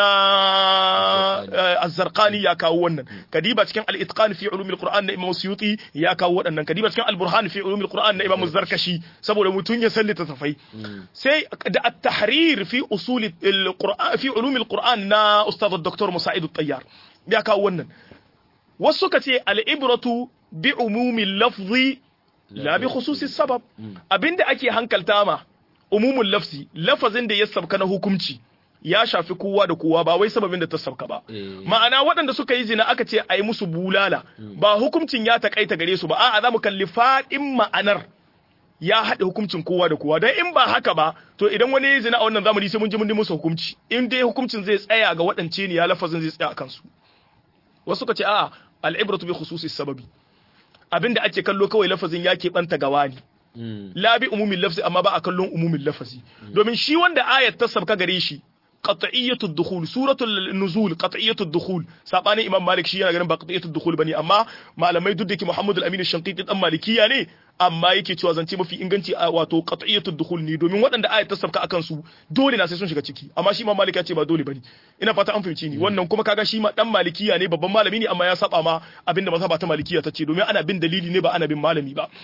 na az-zarqani ya kawo wannan kadiba cikin al-itqan fi ulumul qur'an na imam suyuti ya kawo waɗannan kadiba cikin al-burhan fi ulumul qur'an na imam zarkashi saboda mutun ya sallita tafai sai da at-tahrir fi usul al-qur'an fi ulumul qur'an na ustad dr musa'id at-tayyar ya kawo wannan wasu suka ce al-ibratu bi umumil lafzi la bi khususi sabab abinda ake hankalta ma umumul lafzi lafazin da ya sabka na hukunci ya shafi kowa da kowa ba wai sababin da ta sabka ba ma'ana waɗanda suka yi zina aka ce a yi musu bulala ba hukuncin ya takaita gare su ba a'a za mu kalli faɗin ma'anar ya haɗa hukuncin kowa da kowa don in ba haka ba to idan wani ya zina a wannan zamani sai mun ji mun musu hukunci in dai hukuncin zai tsaya ga waɗance ne ya lafazin zai tsaya a kansu wasu suka ce a'a al'ibratu bi khususi sababi abinda ake kallo kawai lafazin ya keɓanta gawa ne la bi umumin lafzi amma ba a kallon umumin lafazi domin shi wanda ayat ta sabka gare shi qat'iyyatu dukhul suratul nuzul qat'iyyatu dukhul sabani imam malik shi yana ganin ba qat'iyyatu dukhul bane amma malamai duk da ke muhammad al-amin ash-shanqiti dan malikiya ne amma yake cewa zance mafi inganci a wato qat'iyyatu dukhul ne domin waɗanda ayat ta sabka akan su dole na sai sun shiga ciki amma shi imam malik ya ce ba dole bane ina fata an fahimci ni wannan kuma kaga shi ma dan malikiya ne babban malami ne amma ya saba ma abinda mazhaba ta malikiya ta ce domin ana bin dalili ne ba ana bin malami ba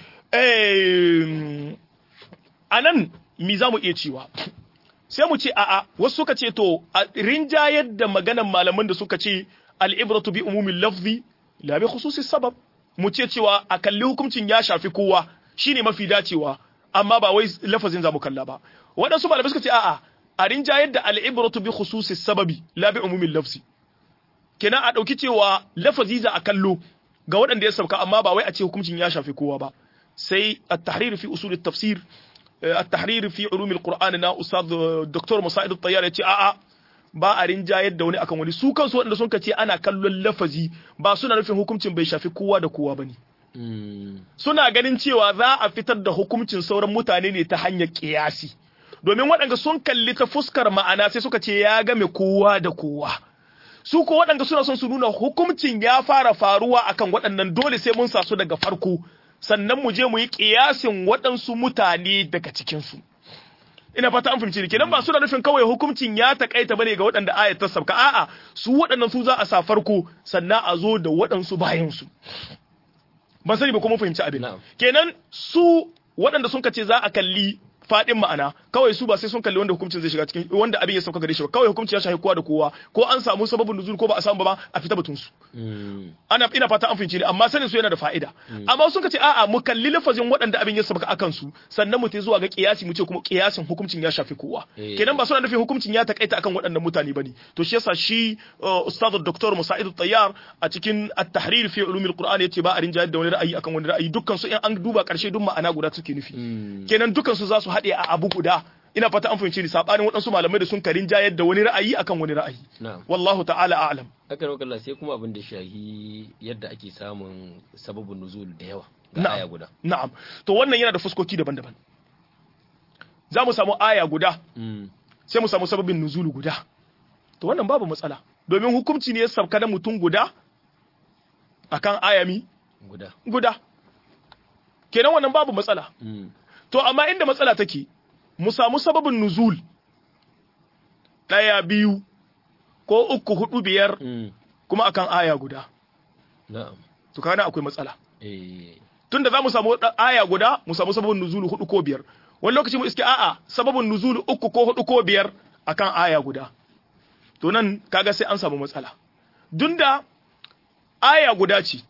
eh anan mi za mu iya cewa sai mu ce a'a wasu suka ce to a rinjayar da maganan malaman da suka ce al'ibratu bi umumin lafzi la bi khususi sabab mu ce cewa a kalli hukuncin ya shafi kowa shine mafi dacewa amma ba wai lafazin zamu kalla ba waɗansu malamai suka ce a'a a rinjayar da al'ibratu bi khususi sababi la bi umumin lafzi kenan a ɗauki cewa lafazi za a kallo ga waɗanda ya sauka amma ba wai a ce hukuncin ya shafi kowa ba sai at-tahrir fi usul at-tafsir التحرير في علوم القرآن نا أستاذ دكتور مساعد الطيار يتي آآ ba a rinjayar da wani akan wani su kansu waɗanda sun ce ana kallon lafazi ba suna nufin hukuncin bai shafi kowa da kowa bane suna ganin cewa za a fitar da hukuncin sauran mutane ne ta hanyar kiyasi domin waɗanda sun kalli ta fuskar ma'ana sai suka ce ya game kowa da kowa su ko waɗanda suna son su nuna hukuncin ya fara faruwa akan waɗannan dole sai mun sa su daga farko sannan mu je mu yi kiyasin waɗansu mutane daga cikinsu. Ina fata an fahimci kenan ba suna nufin kawai hukuncin ya takaita bane ga waɗanda ayat ta sabka a'a su waɗannan su za a sa farko sannan a zo da waɗansu bayan su. Ban sani ba kuma fahimci abin. Kenan su waɗanda sun kace za a kalli fadin ma'ana kawai su ba sai sun kalli wanda hukuncin zai shiga cikin wanda abin ya sauka gare shi ba kawai hukunci ya shafi kowa da kowa ko an samu sababin nuzul ko ba a samu ba a fita batun su ana ina fata an fahimci ne amma sanin su yana da fa'ida amma sun ce a'a mu kalli lafazin waɗanda abin ya sauka akan su sannan mu tai zuwa ga kiyasi mu ce kuma kiyasin hukuncin ya shafi kowa kenan ba suna nufin hukuncin ya takaita akan waɗannan mutane bane to shi yasa shi ustad dr musa'id tayyar a cikin at-tahrir fi ulum al-qur'an yace ba a rinjayar da wani ra'ayi akan wani ra'ayi dukkan su in an duba karshe duk ma'ana guda suke nufi kenan dukkan su za su haɗe a abu guda ina fata an fahimci ni sabanin waɗansu malamai da sun karin jayar da wani ra'ayi akan wani ra'ayi wallahu ta'ala a'lam haka ne kallon sai kuma abin da shahi yadda ake samun sababin nuzul da yawa ga aya guda na'am to wannan yana da fuskoki daban-daban za mu samu aya guda sai mu samu sababin nuzul guda to wannan babu matsala domin hukunci ne ya sabka da mutum guda akan ayami guda guda kenan wannan babu matsala To, amma inda matsala take, mu samu sababin nuzul ɗaya biyu ko uku hudu biyar kuma akan aya guda na'am to kana akwai matsala eh tunda za mu samu aya guda mu samu sababin nuzulu hudu ko biyar wani lokaci mu iske a'a sababin nuzulu uku ko hudu ko biyar akan aya guda to nan kaga sai an samu matsala dunda aya guda ce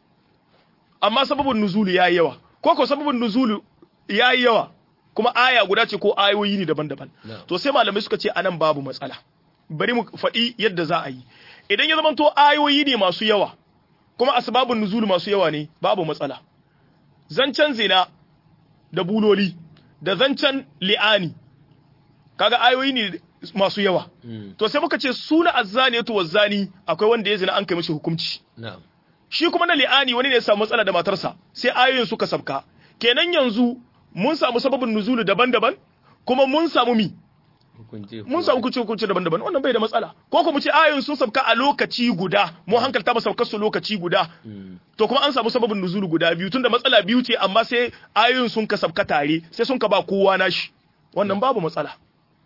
amma sababin nuzulu yayi yawa ko ko sababin nuzulu yayi yawa kuma aya guda ce ko ayoyi ne daban-daban to sai malamai suka ce anan babu matsala bari mu faɗi yadda za a yi idan ya zamanto ayoyi ne masu yawa kuma asbabun nuzulu masu yawa ne babu matsala zancen zina da buloli da zancen li'ani kaga ayoyi ne masu yawa to sai muka ce suna azzani to wazzani akwai wanda ya zina an kai mishi hukunci shi kuma na li'ani wani ne ya samu matsala da matarsa sai ayoyin suka sabka kenan yanzu mun samu sababin nuzulu daban-daban kuma mun samu mi mun samu kuce kuce daban-daban wannan bai da matsala ko kuma ce ayoyin sun sabka a lokaci guda mu hankalta ba saukar su lokaci guda to kuma an samu sababin nuzulu guda biyu tunda matsala biyu ce amma sai ayoyin sun ka sabka tare sai sun ka ba kowa nashi wannan babu matsala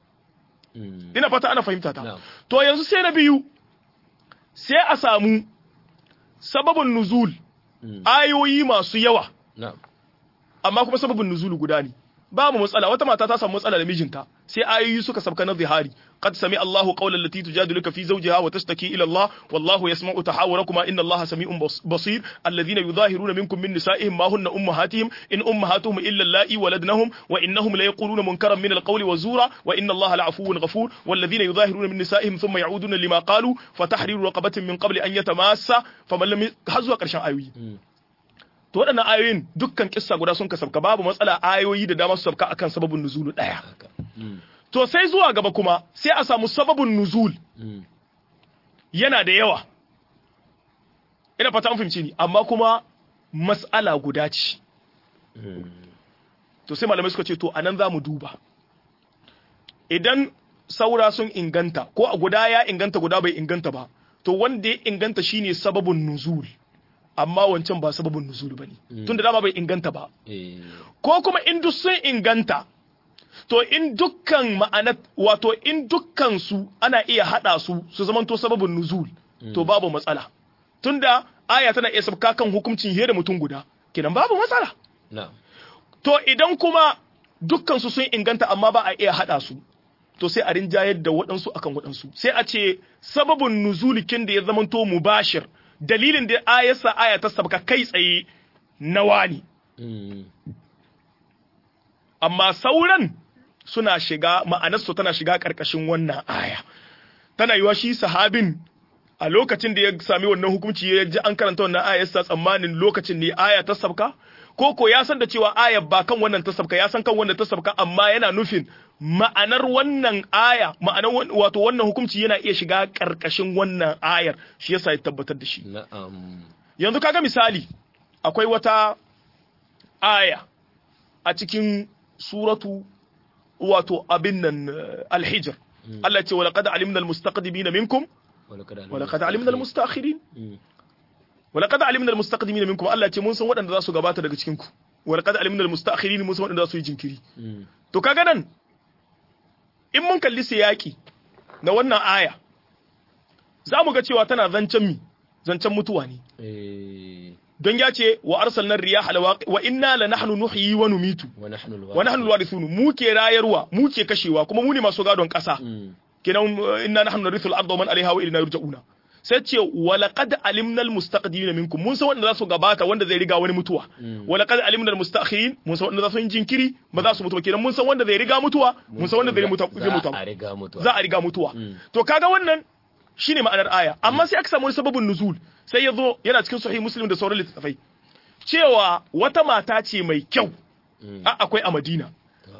ina fata ana fahimta ta to yanzu sai na biyu sai a samu sababin nuzul ayoyi masu yawa amma kuma sababin nuzulu guda ne babu matsala wata mata ta samu matsala da mijinta sai ayoyi suka sabka na zihari qad sami Allahu qawlan lati tujadiluka fi zawjiha wa tashtaki ila Allah wallahu yasma'u tahawurakuma inna Allaha sami'un basir alladhina yudahiruna minkum min nisa'ihim ma hunna ummahatihim in ummahatuhum illa allati waladnahum wa innahum la yaquluna munkaran min alqawli wa zura wa inna Allaha la'afuwun ghafur walladhina yudahiruna min nisa'ihim thumma ya'uduna lima qalu fatahriru raqabatin min qabli an yatamassa faman lam hazwa karshen ayoyi to waɗannan ayoyin dukkan kissa guda sun kasabka babu matsala ayoyi da dama su sabka akan sababin nuzulu ɗaya to sai zuwa gaba kuma sai a samu sababin nuzul yana da yawa ina fata an fahimci ni amma kuma mas'ala guda ce to sai malamai suka ce to anan za mu duba idan saura sun inganta ko a guda ya inganta guda bai inganta ba to wanda ya inganta shine sababin nuzul amma wancan ba sababin nuzul bane tunda dama bai inganta ba ko kuma in duk sun inganta to in dukkan ma'ana wato in dukkan su ana iya hada su su zamanto sababin nuzul to babu matsala tunda aya tana iya sabka kan hukuncin da mutum guda kenan babu matsala to idan kuma dukkan su sun inganta amma ba a iya hada su to sai a rinjayar da waɗansu akan waɗansu sai a ce sababin nuzulikin da ya zamanto mubashir dalilin da ayarsa aya ta sabka kai tsaye na wani. Amma sauran suna shiga ma'anarsu tana shiga ƙarƙashin wannan aya. Tana yiwa shi sahabin a lokacin da ya sami wannan hukunci ya ji an karanta wannan ayarsa tsammanin lokacin ne aya ta sabka? Ko ko ya san da cewa ayar ba kan wannan ta sabka ya san kan wannan ta sabka amma yana nufin ma'anar wannan aya ma'anar wato wannan hukunci yana iya shiga ƙarƙashin wannan ayar shi yasa ya tabbatar da shi yanzu kaga misali akwai wata aya a cikin suratu wato abin nan alhijr Allah ce walaqad alimna almustaqdimina minkum walaqad alimna almustakhirin walaqad alimna almustaqdimina minkum Allah ce mun san waɗanda za su gabata daga cikin ku walaqad alimna almustakhirin mun san waɗanda za su yi jinkiri to kaga nan in mun kalli siyaki na wannan aya za mu ga cewa tana zancen mi zancen mutuwa ne don ya ce wa arsalna riyaha wa inna la nahnu nuhyi wa numitu wa nahnu alwarithun mu ke rayarwa mu ke kashewa kuma mu ne masu gadon kasa kenan inna nahnu narithul arda wa man alaiha wa ilayna yurja'una sai ce wa laqad alimna almustaqdimina minkum mun san wanda za su gabata wanda zai riga wani mutuwa wa laqad alimna almustakhirin mun san wanda za su yi jinkiri ba za su mutu kenan mun san wanda zai riga mutuwa mun san wanda zai mutu zai mutu za a riga mutuwa to kaga wannan shine ma'anar aya amma sai aka samu wani sababin nuzul sai ya zo yana cikin sahih muslim da sauran littattafai cewa wata mata ce mai kyau a akwai a madina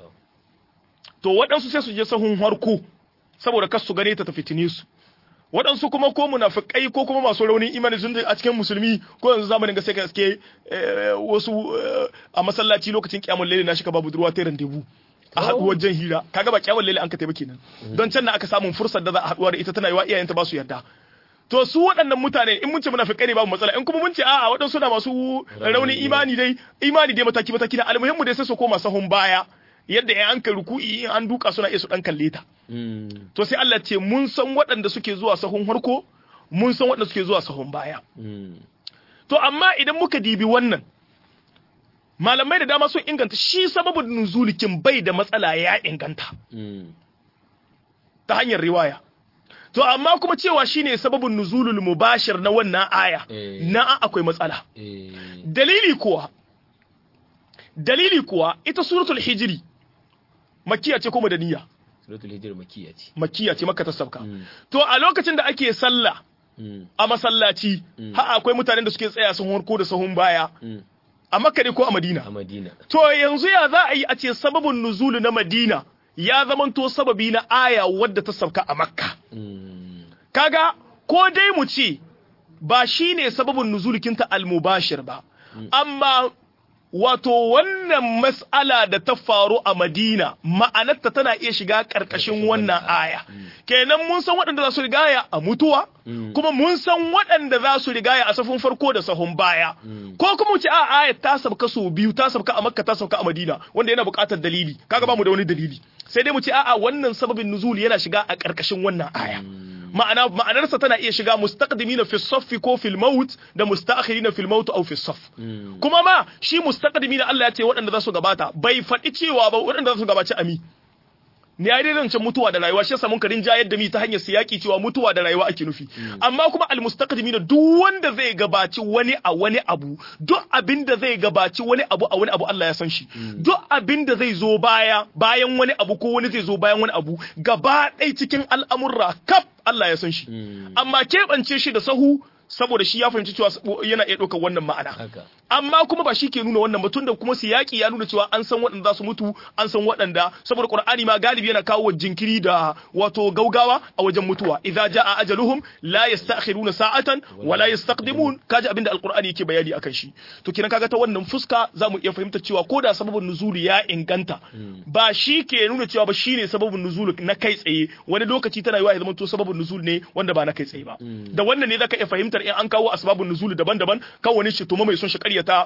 to waɗansu sai su je sahun harko saboda kas su gane ta ta fitine su waɗansu kuma ko munafikai ko kuma masu raunin imani sun a cikin musulmi ko yanzu zamanin ga sai ka iske wasu a masallaci lokacin kiyamul laili na shi ka babu durwa ta randebu a haɗuwar jan hira kaga ba kyawun lalle an ka taimake kenan don can na aka samun fursar da za a haɗuwa da ita tana yiwa iyayenta ba su yarda to su waɗannan mutane in mun ce munafikai ne babu matsala in kuma mun ce a'a waɗansu na masu raunin imani dai imani dai mataki mataki na almuhimmu dai sai su koma sahun baya yadda ya an kai ruku'i in an duka suna iya su dan kalle ta to sai Allah ce mun san waɗanda suke zuwa sahun harko mun san waɗanda suke zuwa sahun baya Mm. to amma idan muka dibi wannan malamai da dama sun inganta shi sababin nuzulikin bai da matsala ya inganta Mm. ta hanyar riwaya to amma kuma cewa shine sababin nuzulul mubashir na wannan aya Eh. na akwai matsala Eh. dalili kuwa dalili kuwa ita suratul hijri makkiya ce ko madaniya Suratul Hijr makiyya ce. makkiya ce makka ta sabka Mm. to a lokacin da ake sallah Mm. a masallaci Mm. ha akwai mutanen da suke tsaya sun harko da sahun baya Mm. a makka ne ko a madina A Madina. to yanzu ya za a yi a ce sababin nuzulu na madina ya zamanto sababi na aya wadda ta sabka a makka Mm. kaga ko dai mu ce ba shine sababin nuzulikinta al-mubashir ba amma wato wannan mas'ala da ta faru a Madina ma'anarta tana iya shiga karkashin wannan aya kenan mun san waɗanda za su rigaya a mutuwa Mm. kuma mun san waɗanda za su rigaya a safin farko da sahun baya ko kuma mu ce a aya ta sabka so biyu ta sabka a Makka ta sabka a Madina wanda yana buƙatar dalili kaga ba mu da wani dalili sai dai mu ce a'a wannan sababin nuzul yana shiga a karkashin wannan aya ma'ana ma'anarsa tana iya shiga mustaqdimina fi saffi ko fil maut da mustaakhirina fil maut aw fi saff Mm. kuma ma shi mustaqdimina Allah ya ce waɗanda za su gabata bai faɗi cewa ba waɗanda za su gabaci ami ne ai dai zancen mutuwa da rayuwa shi yasa mun karin jayar da mi ta hanyar siyaki cewa mutuwa da rayuwa ake nufi amma kuma al mustaqdimina duk wanda zai gabaci wani a wani abu duk abin da zai gabaci wani abu a wani abu Allah ya san shi duk abin da zai zo baya bayan wani abu ko wani zai zo bayan wani abu gaba ɗaya cikin al'amurra kaf Allah ya san shi Mm. amma keɓance shi da sahu saboda shi ya fahimci cewa yana iya ɗaukar wannan ma'ana Haka. amma kuma ba shi ke nuna wannan ba tunda kuma siyaki ya nuna cewa an san waɗanda za su mutu an san waɗanda saboda qur'ani ma galibi yana kawo jinkiri da wato gaugawa a wajen mutuwa idza jaa ajaluhum la yasta'khiruna sa'atan wa la yastaqdimun kaji abinda alqur'ani yake bayani akan shi to kinan kaga ta wannan fuska zamu iya fahimtar cewa ko da sababin nuzuli ya inganta ba shi ke nuna cewa ba shine sababin nuzuli na kai tsaye wani lokaci tana yiwa ya zama to sababin nuzul ne wanda ba na kai tsaye ba da wannan ne zaka iya fahimtar in an kawo asbabun nuzuli daban-daban kan wani shi tuma mai son shi ƙaryata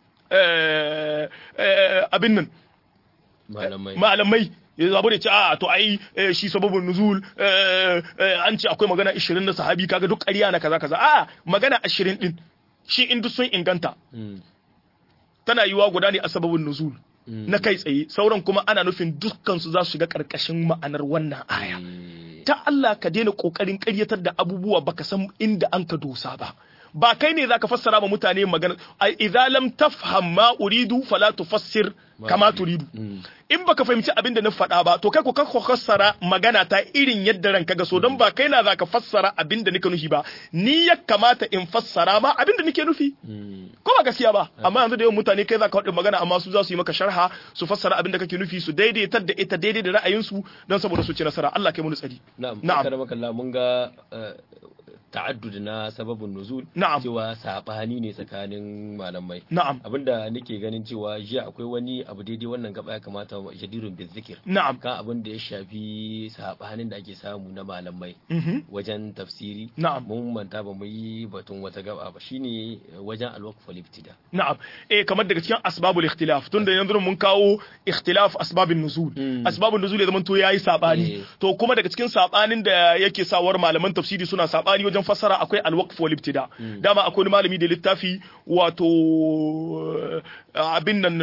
eh, eh, abin nan Malamai. malamai ya zabu da ce a to ai eh, shi sababin nuzul eh, eh, an ce akwai magana 20 na sahabi kaga duk ƙarya na kaza kaza a magana 20 din shi in duk sun inganta Mm. tana yiwa guda ne a sababin nuzul na kai tsaye sauran kuma ana nufin dukkan su za su shiga karkashin ma'anar wannan aya Eh. ta Allah ka daina kokarin ƙaryatar da abubuwa baka san inda an ka dosa ba ba kai ne zaka fassara ma mutane magana ai idza lam tafham ma uridu fala tufassir kama turidu Mm. in baka fahimci abin da na faɗa ba to kai ko ka fassara magana ta irin yadda ranka ga so don ba kai na zaka fassara abin da nika nufi ba ni ya kamata in fassara ma abin da nake nufi Mm. ko ba gaskiya ba amma yanzu da yawan mutane kai zaka faɗi magana amma su za su yi maka sharha su fassara abin da kake nufi su daidaitar da ita daidai da ra'ayinsu don saboda su ci nasara Allah kai mu tsari Na'am. Na'am. Na'am. Kalla mun ga eh, ta'addud na sababin nuzul Na'am. cewa sabani ne tsakanin malamai. na'am Abinda nake ganin cewa jiya akwai wani abu daidai wannan gaba ya kamata jadirun bin zikir na'am kan abin da ya shafi sabanin da ake samu na malamai mhm wajen tafsiri Na'am. mun manta ba mu yi batun wata gaba ba shine wajen alwaqf wal ibtida na'am eh kamar daga cikin asbabul ikhtilaf tunda yanzu mun kawo ikhtilaf asbabin nuzul Mm. asbabun nuzul ya zama to yayi sabani Eh. to kuma daga cikin sabanin da yake sawar malaman tafsiri suna sabani wajen fassara akwai alwaqf wal ibtida dama akwai wani malami da littafi wato eh, abin nan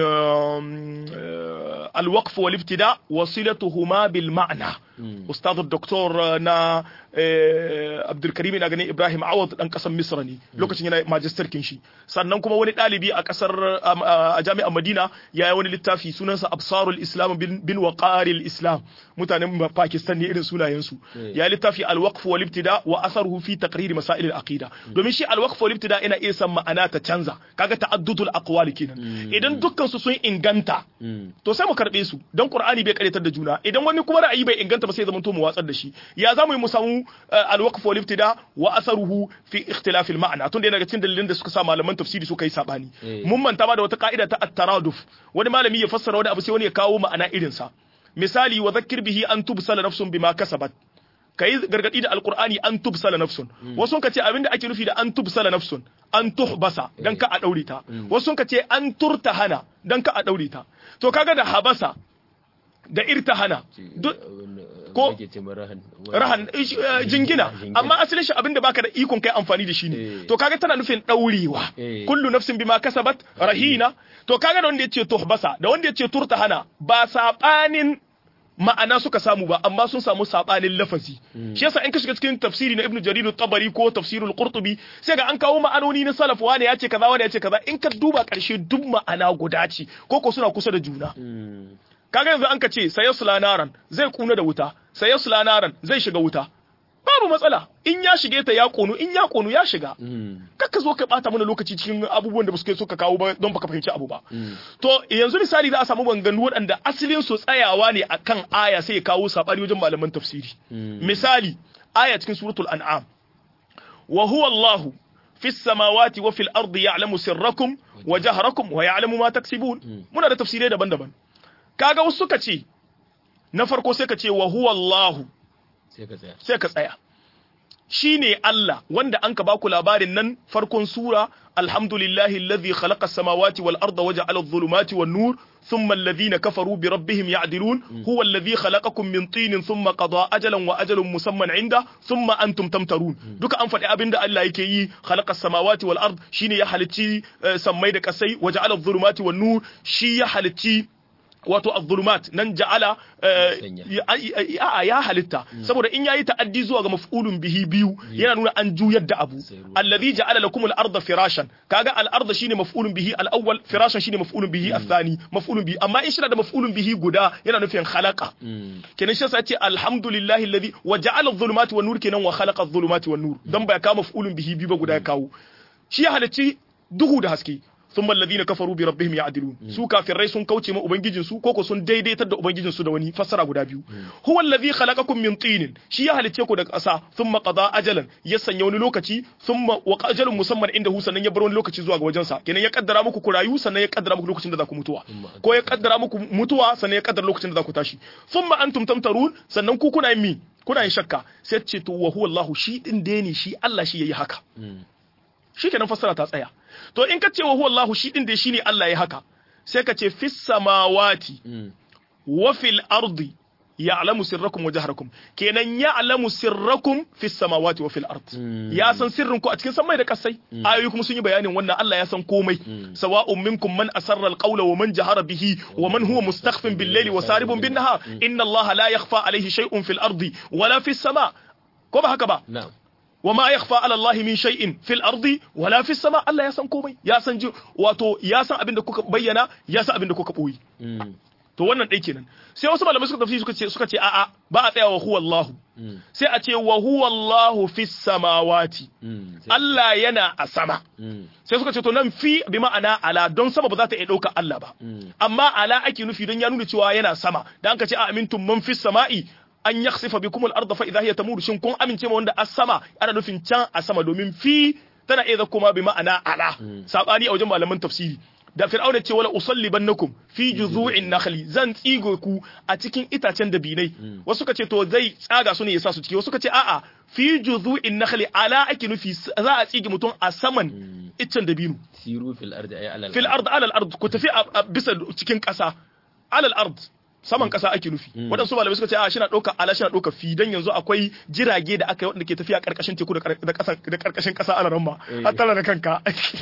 eh, alwaqf wal ibtida wasilatuhuma bil ma'na ustad doktor na eh, Abdulkarim ina ganin Ibrahim Awad dan kasar Misra ne lokacin yana magister kin shi sannan kuma wani dalibi a kasar um, a jami'ar Madina ya yi wani littafi sunansa Absarul Islam bin, bin Waqaril Islam mutanen Pakistan ne irin sunayen su Eh. ya yi littafi al-waqf wal ibtida wa atharuhu fi taqrir masail al-aqida domin shi al-waqf wal ibtida ina iya san ma'ana ta canza kaga ta'addudul aqwali kenan idan dukkan su sun inganta Mm. to sai mu karbe su dan qur'ani bai karyatar da juna idan wani kuma ra'ayi bai inganta ba sai zaman to mu watsar da shi ya zamu yi mu samu uh, al-waqf wal ibtida wa atharuhu fi ikhtilaf al-ma'na tun da yana daga cikin dalilan da suka sa malaman tafsiri suka yi sabani Eh. mun manta ma da wata ka'ida ta at-taraduf wani malami ya fassara wani abu sai wani ya kawo ma'ana irin sa misali wa dhakkir bihi an tubsala nafsun bima kasabat kai gargadi da alqur'ani an tubsala nafsun wasu ka ce abinda ake nufi da an tubsala nafsun an tuhbasa dan ka a daure ta wasu ka ce an turtahana dan ka a daure ta to kaga da habasa da irtahana duk ko Yake ce ma rahan rahan eh, shi, eh, jingina amma asalin shi abinda baka da ikon kai amfani da shi ne Eh. to kaga tana nufin daurewa Eh. kullu nafsin bima kasabat rahina to kaga da wanda yace tuhbasa da wanda yace turtahana ba sabanin ma'ana suka samu ba amma sun samu sabanin lafazi shi yasa in ka shiga cikin tafsiri na ibnu jarir tabari ko tafsirul qurtubi sai ga an kawo ma'anoni na salaf wani ya ce kaza wani ya ce kaza in ka duba karshe duk ma'ana guda ce ko ko suna kusa da juna Mm. kaga yanzu an ka ce sayasla naran zai kuna da wuta sayasla naran zai shiga wuta babu matsala in ya shige ta ya konu in ya konu ya shiga Mm. kakka zo ka bata mana lokaci cikin abubuwan da suke so ka kawo ba don baka fahimci abu ba to yanzu misali za a samu banganu waɗanda asalin su tsayawa ne akan aya sai ya kawo sabani wajen malaman tafsiri misali aya cikin suratul an'am wa huwa Allah fi samawati wa fil ardi ya'lamu sirrakum wa jahrakum wa ya'lamu ma taksibun muna da tafsirai daban-daban kaga wasu suka ce na farko sai ka ce wa huwa Allah sai ka tsaya sai ka tsaya shi ne Allah wanda an ka baku labarin nan farkon sura alhamdulillahi alladhi khalaqa as-samawati wal arda wa ja'ala adh-dhulumati wan nur thumma alladhina kafaru bi rabbihim ya'dilun huwa alladhi khalaqakum min tinin thumma qada ajalan wa ajalun musamman 'inda thumma antum tamtarun duka an faɗi abinda Allah yake yi khalaqa as-samawati wal ard shine ya halicci eh, sammai da kasai wa ja'ala adh-dhulumati wan nur shi ya halicci wato az-zulumat nan ja'ala eh, Sanya. ya- a ya halitta saboda in yayi ta'addi zuwa ga maf'ulun bihi biyu yana nuna an juyar da abu Sai ruwa. alladhi ja'ala lakum al-ardha firashan kaga al-ardha shine maf'ulun bihi al-awwal firashan shine maf'ulun bihi al-thani maf'ulun bihi amma in shi da maf'ulun bihi guda yana nufin khalaqa Mm. kenan shi yasa ce alhamdulillahi alladhi wa ja'ala adh-dhulumati wan nur kenan wa khalaqa adh-dhulumati wan nur dan ba ya kawo maf'ulun bihi biyu ba guda ya kawo shi ya halicci duhu da haske thumma alladhina kafaru bi rabbihim ya'dilun su kafirai sun kauce ma ubangijin su koko sun daidaitar da ubangijin su da wani fassara guda biyu huwa alladhi khalaqakum min tinin shi ya halicce ku daga ƙasa thumma qada ajalan ya sanya wani lokaci thumma wa ajalun musamman inda hu sannan ya bar wani lokaci zuwa ga wajensa kenan ya kaddara muku ku rayu sannan ya kaddara muku lokacin da za ku mutuwa ko ya kaddara muku mutuwa sannan ya kaddara lokacin da za ku tashi thumma antum tamtarun sannan ku kuna yin mi kuna yin shakka sai ce to wa huwa Allahu shi din dai ne shi Allah shi yayi haka Mm. shikenan fassara ta tsaya to in ka ce wa huwa Allahu shi din dai shine Allah ya haka sai ka ce fis samawati Mm. wa fil ardi ya'lamu sirrakum wa jahrakum kenan ya'lamu sirrakum fis samawati wa fil ard Mm. ya san sirrin ku a cikin samai da kasai ayoyi kuma sun yi bayanin wannan Allah ya san komai sawa'un minkum man asarra alqawla wa man jahara bihi wa man huwa mustakhfin bil layli wa saribun bin nahar inna Allah la yakhfa alayhi shay'un fil ardi wala fis sama ko ba haka ba Na'am. وما يخفى على الله من شيء في الارض ولا في السماء Allah ya san komai ya san ji wato ya san abin da kuka bayyana ya san abin da kuka boye Mm. to wannan dai kenan sai wasu malamai suka tafi suka ce suka ce a'a ba a tsaya wa huwa Allah Mm. sai a ce wa huwa Allah fis samawati Mm. Sai- Allah yana a sama Mm. sai suka ce to nan fi bi ma'ana ala don sama ba za ta iya ɗauka Allah ba Mm. amma ala ake nufi don ya nuna cewa yana sama dan ka ce a amintum man fis sama'i an yakhsifa bikum al-ardha fa idha hiya tamur shin kun amince ma wanda as sama ana nufin can a sama domin fi tana iya kuma bi ma'ana ala sabani a wajen malaman tafsiri da fir'auna ce wala usallibannakum fi juzu'in nakhli zan tsigo ku a cikin itacen dabinai wasu ka ce to zai tsaga su ne ya sa su ciki wasu ka ce a'a fi juzu'in nakhli ala ake nufi za a tsige mutum a saman iccen dabino siru fil ardi ay alal fil ard alal ard ku tafi a a bisa cikin ƙasa alal ard saman ƙasa ake nufi waɗansu malamai suka ce a shi na ɗaukar ala shi na ɗaukar fi dan yanzu akwai jirage da aka yi waɗanda ke tafiya ƙarƙashin teku da ƙar- da ƙasa da ƙarƙashin ƙasa ala ramma Eh. har tara da kanka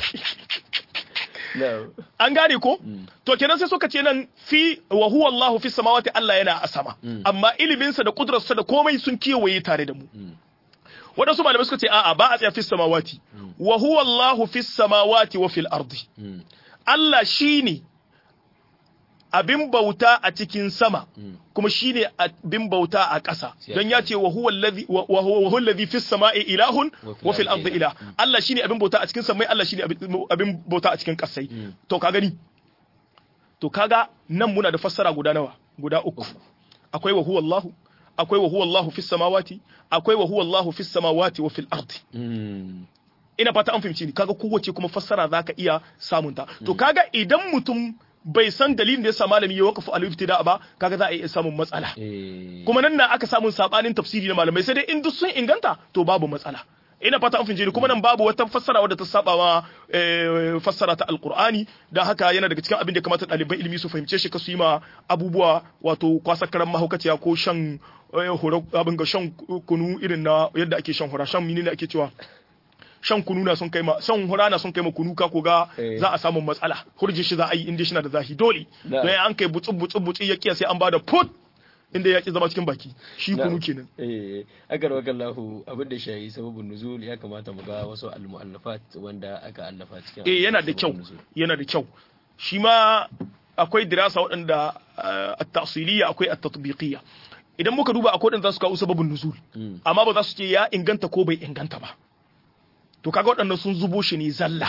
No. an gane ko to kenan sai suka ce nan fi wa huwa Allahu fi samawati Allah yana a sama amma iliminsa da kudurarsa da komai sun kewaye tare da mu waɗansu malamai suka ce a'a ba a tsaya fi samawati wa huwa Allahu fi samawati wa fil ardi Mm. Allah shine abin bauta a cikin sama kuma shine abin bauta a ƙasa don ya ce wa huwa allazi wa wa huwa wa huwa allazi fis sama'i ilahun wa fil ardi ilah Allah shine abin bauta a cikin samai Allah shine abin- abin bauta a cikin ƙasai to ka gani to kaga nan muna da fassara guda nawa guda uku akwai wa huwa Allahu akwai wa huwa Allahu fis samawati akwai wa huwa Allahu fis samawati wa fil ardi Mm. ina fata an fahimci ni kaga kowace kuma fassara zaka iya samun ta to kaga idan mutum bai san dalilin da yasa malami ya wakafu al-ibtida ba kaga za a iya samun matsala Eh. kuma nan na aka samun sabanin tafsiri na malamai sai dai in duk sun inganta to babu matsala ina fata an finje ni kuma nan babu wata fassara wadda ta saba ma fassara ta alqur'ani dan haka yana daga cikin abin da kamata ɗaliban ilimi su fahimce shi ka su yi ma abubuwa wato kwasakaran mahaukaciya ko shan hura abin ga shan kunu irin na yadda ake shan hura shan menene ake cewa shan kunu na sun kai ma shan hura na sun kai ma kunu ka ko ga za a samu matsala hurji shi za a yi inda shi na da zahi dole don an kai butsu butsu butsu ya kiya sai an bada put inda ya ki zama cikin baki shi kunu kenan eh agar wakallahu abin da shayi sababin nuzul ya kamata mu ga wasu al-mu'allafat wanda aka allafa cikin eh yana da kyau yana da kyau shi ma akwai dirasa waɗanda at-tafsiliyya akwai at-tatbiqiyya idan muka duba akwai waɗanda za su kawo sababin nuzul amma ba za su ce ya inganta ko bai inganta ba to kaga waɗannan sun zubo shi ne zalla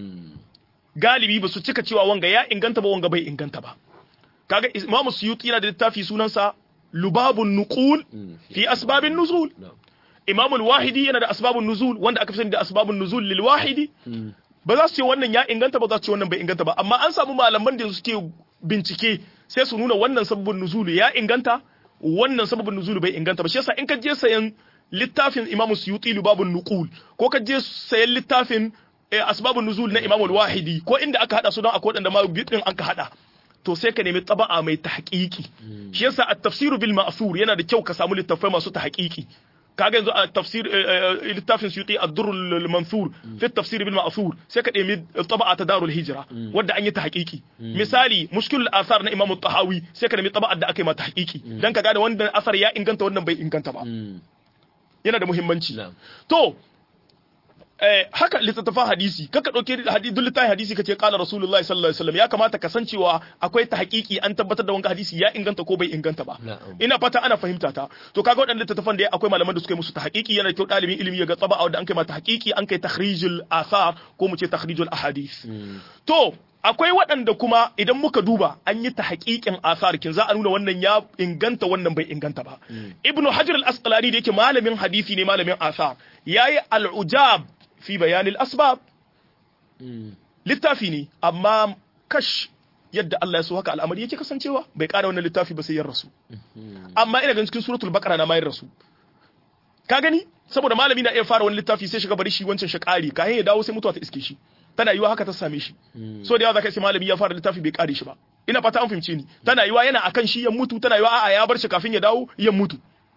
galibi ba su cika cewa wanga ya inganta ba wanga bai inganta ba kaga Imam Suyuti yana da littafi sunansa Lubabun Nuqul fi asbabin nuzul Imam Al-Wahidi yana da asbabun nuzul wanda aka fi sani da asbabun nuzul lil wahidi ba za su ce wannan ya inganta ba za su ce wannan bai inganta ba amma an samu malaman da suke bincike sai su nuna wannan sababin nuzul ya inganta wannan sababin nuzul bai inganta ba shi yasa in ka je sayan littafin Imam Suyuti Lubabun Nuqul ko ka je sayan littafin asbabun nuzul na Imam Al-Wahidi ko inda aka hada su don akwai wadanda ma bidin an ka hada to sai ka nemi taba'a mai tahqiqi shi yasa at-tafsir bil ma'thur yana da kyau ka samu littafai masu tahqiqi kaga yanzu a tafsir littafin suyuti ad-durr al-manthur fi at-tafsir bil ma'thur sai ka nemi taba'a ta darul hijra wanda an yi tahqiqi misali mushkil al-athar na imam at-tahawi sai ka nemi taba'a da aka yi ma tahqiqi dan ka gane wannan asar ya inganta wannan bai inganta ba yana da muhimmanci to eh, haka littattafan hadisi kaka dauke hadisi duk littafin hadisi kace qala rasulullahi sallallahu alaihi wasallam ya kamata ka san cewa akwai ta hakiki an tabbatar da wanga hadisi ya inganta ko bai inganta ba ina fata ana fahimta ta to kaga wadannan littattafan da akwai malaman da suka yi musu ta hakiki yana kyau dalibin ilimi ya ga tsaba wanda an kai mata hakiki an kai takhrijul athar ko mu ce takhrijul ahadith to akwai waɗanda kuma idan muka duba an yi ta haƙiƙin asar kin za a nuna wannan ya inganta wannan bai inganta ba ibnu hajar al-asqalani da yake malamin hadisi ne malamin asar yayi al-ujab fi bayanil asbab littafi ne amma kash yadda Allah ya so haka al'amari yake kasancewa bai ƙara wannan littafi ba sai ya rasu amma ina ganin cikin suratul baqara na mayar rasu ka gani saboda malami na iya fara wani littafi sai shiga bari shi wancan shi ƙari kayan ya dawo sai mutuwa ta iske shi tana yiwa haka ta same shi so da yawa zaka ce malami ya fara littafi bai kare shi ba ina fata an fahimce ni tana yiwa yana akan shi ya mutu tana yiwa a'a ya bar shi kafin ya dawo ya mutu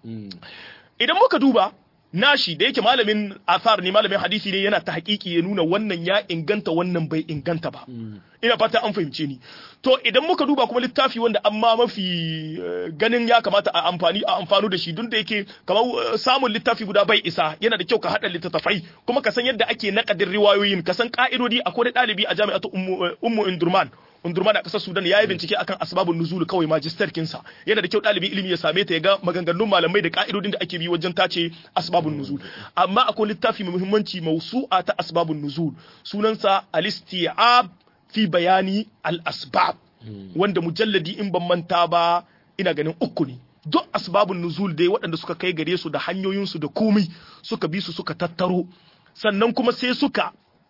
idan muka duba nashi da yake malamin athar ne malamin hadisi ne yana ta hakiki ya nuna wannan ya inganta wannan bai inganta ba ina fata an fahimce ni to idan muka duba kuma littafi wanda amma mafi ganin ya kamata a amfani a amfano da shi duk da yake kamar samun littafi guda bai isa yana da kyau ka hada littattafai kuma ka san yadda ake nakadin riwayoyin ka san ka'idodi akwai ɗalibi a jami'atu ummu indurman Undurman a ƙasar Sudan ya yi bincike akan asbabun nuzul kawai magister kinsa yana da kyau ɗalibin ilimi ya same ta ya ga maganganun malamai da ka'idodin da ake bi wajen tace asbabun nuzul amma akwai littafi mai muhimmanci mausu'a ta asbabun nuzul sunansa al-isti'ab fi bayani al-asbab wanda mujalladi in ban manta ba ina ganin uku ne duk asbabun nuzul dai waɗanda suka kai gare su da hanyoyinsu da komai suka bi su suka tattaro sannan kuma sai suka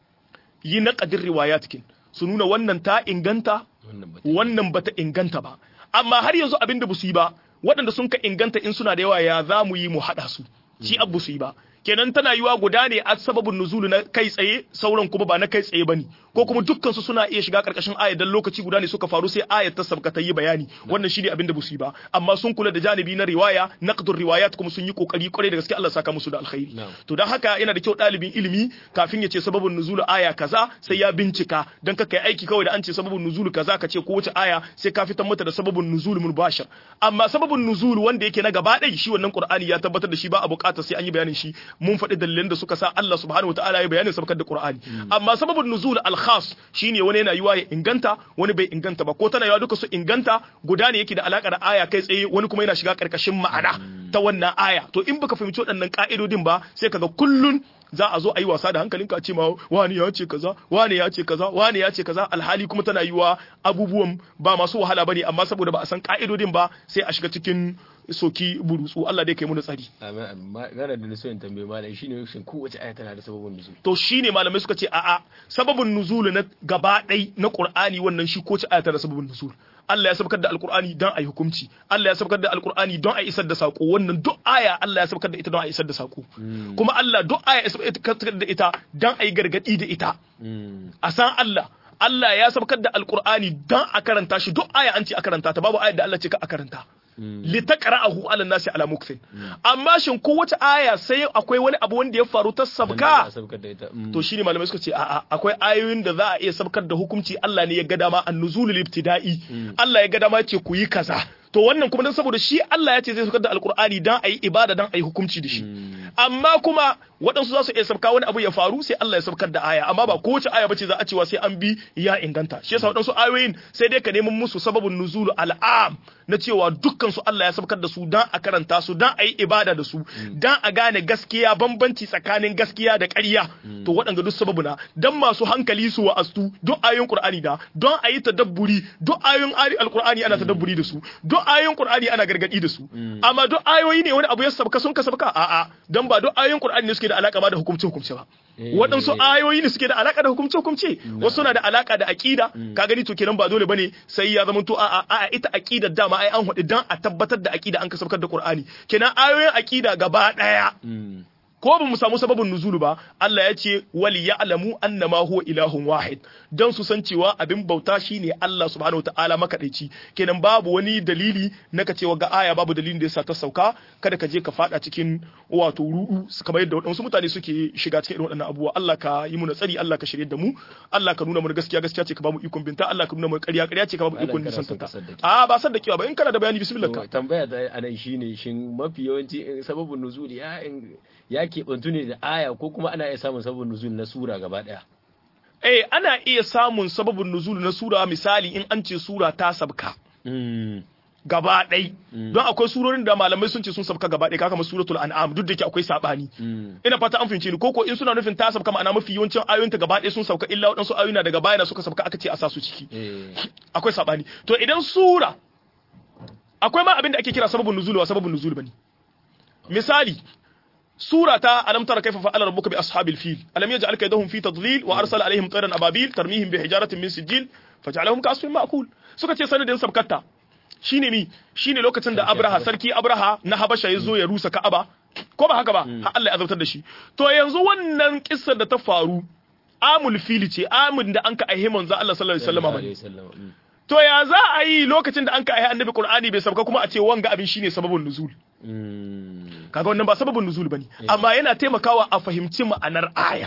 yi naƙadin riwayatkin su nuna wannan ta inganta wannan bata inganta ba amma har yanzu abin da su yi ba waɗanda sun ka inganta in suna da yawa ya za mu yi mu haɗa su shi abu su yi ba kenan tana yiwa guda ne a sababin nuzulu na kai tsaye sauran kuma ba na kai tsaye bane ko kuma dukkan su suna iya shiga karkashin ayat dan lokaci guda ne suka faru sai ayat ta sabka ta yi bayani wannan shine abin da busu yi ba amma sun kula da janibi na riwaya naqdur riwayat kuma sun yi kokari kwarai da gaske Allah saka musu da alkhairi to dan haka yana da kyau dalibin ilimi kafin ya ce sababin nuzulu aya kaza sai ya bincika dan ka kai aiki kawai da an ce sababin nuzulu kaza ka ce ko wace aya sai ka fitar mata da sababin nuzulu mubashir amma sababin nuzulu wanda yake na gaba ɗaya shi wannan qur'ani ya tabbatar da shi ba a buƙatar sai an yi bayanin shi mun faɗi dalilan da suka sa Allah subhanahu wataala ya bayanin sabkar da Qur'ani amma sababin nuzul al-khas shine wani yana yiwa ya inganta wani bai inganta ba ko tana yiwa duka su inganta guda ne yake da alaka da aya kai tsaye wani kuma yana shiga karkashin ma'ana ta wannan aya to in baka fahimci waɗannan ka'idodin ba sai kaga kullun za a zo a yi wasa da hankalinka a ce ma wani ya ce kaza wani ya ce kaza wani ya ce kaza alhali kuma tana yiwa abubuwan ba masu wahala bane amma saboda ba a san ka'idodin ba sai a shiga cikin soki burutsu Allah dai kai mu tsari amma gara da so in tambaye malai shine shin kowace aya tana da sababin nuzul to shine malamai suka ce a'a sababin nuzul na gaba ɗai na Qur'ani wannan shi ko ce aya tana da sababin nuzul Allah ya sabkar da alkur'ani don a yi hukunci Allah ya sabkar da alkur'ani don a isar da sako wannan duk aya Allah ya sabkar da ita don a isar da sako kuma Allah duk aya ya sabkar da ita don a yi gargadi da ita a san Allah Allah ya sabkar da alkur'ani don a karanta shi duk aya an ce a karanta ta babu aya da Allah ce ka a karanta litaqra'ahu 'ala nasi 'ala muksin amma shin kowace aya sai akwai wani abu wanda ya faru ta sabka to shine malamai suka ce a'a akwai ayoyin da za a iya sabkar da hukunci Allah ne ya ga dama an-nuzulul ibtida'i Allah ya ga dama ce ku yi kaza to wannan kuma dan saboda shi Allah ya ce zai saukar da alkur'ani dan ayi ibada dan ayi hukunci da shi amma kuma waɗansu za su iya sabka wani abu ya faru sai Allah ya sabkar da aya amma ba kowace aya bace za a cewa sai an bi ya inganta shi yasa waɗansu ayoyin sai dai ka neman musu sababin nuzulu al'am na cewa dukkan su Allah ya sabkar da su dan a karanta su dan ayi ibada da su dan a gane gaskiya bambanci tsakanin gaskiya da ƙarya to waɗanda duk sababu na dan masu hankali su wa astu duk ayoyin Qur'ani da don ayi tadabburi duk ayoyin alqur'ani ana tadabburi da su duk ayoyin Qur'ani ana gargadi da su amma duk ayoyi ne wani abu ya sabka sun ka sabka a'a dan ba duk ayoyin Qur'ani ne suke da alaka ma da hukumce hukumce ba waɗansu ayoyi ne suke da alaka da hukumce hukumce wasu na da alaka da aqida ka gani to kenan ba dole bane sai ya zama to a'a a'a ita aqida dama ai an hudu dan a tabbatar da aqida an ka sabkar da Qur'ani kenan ayoyin aqida gaba daya ko ba mu samu sababin nuzulu ba Allah ya ce wali ya'lamu annama huwa ilahun wahid dan su san cewa abin bauta shine Allah subhanahu wataala makadaici kenan babu wani dalili na ka cewa ga aya babu dalilin da yasa ta sauka kada ka je ka fada cikin wato rudu kamar yadda wadansu mutane suke shiga cikin irin waɗannan abubuwa Allah ka yi mu tsari Allah ka shirye da mu Allah ka nuna mu gaskiya gaskiya ce ka bamu ikon binta Allah ka nuna mu ƙarya ƙarya ce ka bamu ikon nisan ta a ba san da kiwa ba in kana da bayani bismillah ka tambaya da anan shine shin mafi yawanci sababin nuzuli ya ya keɓantu ne da aya ko kuma ana iya samun sababin nuzul na sura gaba ɗaya. Eh, ana iya samun sababin nuzul na sura misali in an ce sura ta sabka. Gaba ɗai. Don akwai surorin da malamai sun ce sun sabka gaba ɗai kaka suratul an'am duk da ke akwai sabani. Ina fata an fahimce ni koko in suna nufin ta sabka ma'ana mafi yawancin ayoyinta gaba ɗai sun sabka illa waɗansu ayoyi na daga baya na suka sabka aka ce a sa su ciki. Akwai sabani. To idan sura akwai ma abin da ake kira sababin nuzul wa sababin nuzul bane. Misali, سورة ألم ترى كيف فعل ربك بأصحاب الفيل ألم يجعل كيدهم في تضليل وأرسل عليهم طيرا أبابيل ترميهم بحجارة من سجيل فجعلهم كعصف مأكول suka ce sanadin sabkatta shine mi shine lokacin da Abraha sarki Abraha na Habasha ya zo ya rusa Ka'aba ko ba haka ba har Allah ya azabtar da shi to yanzu wannan kissar da ta faru amul fili ce amin da an ka aihe manzo Allah sallallahu alaihi wasallam to ya za a yi lokacin da an ka aihe annabi Qur'ani bai sabka kuma a ce wanga abin shine sababin nuzul kaga wannan ba sababin nuzul bane amma yana taimakawa a fahimci ma'anar ayar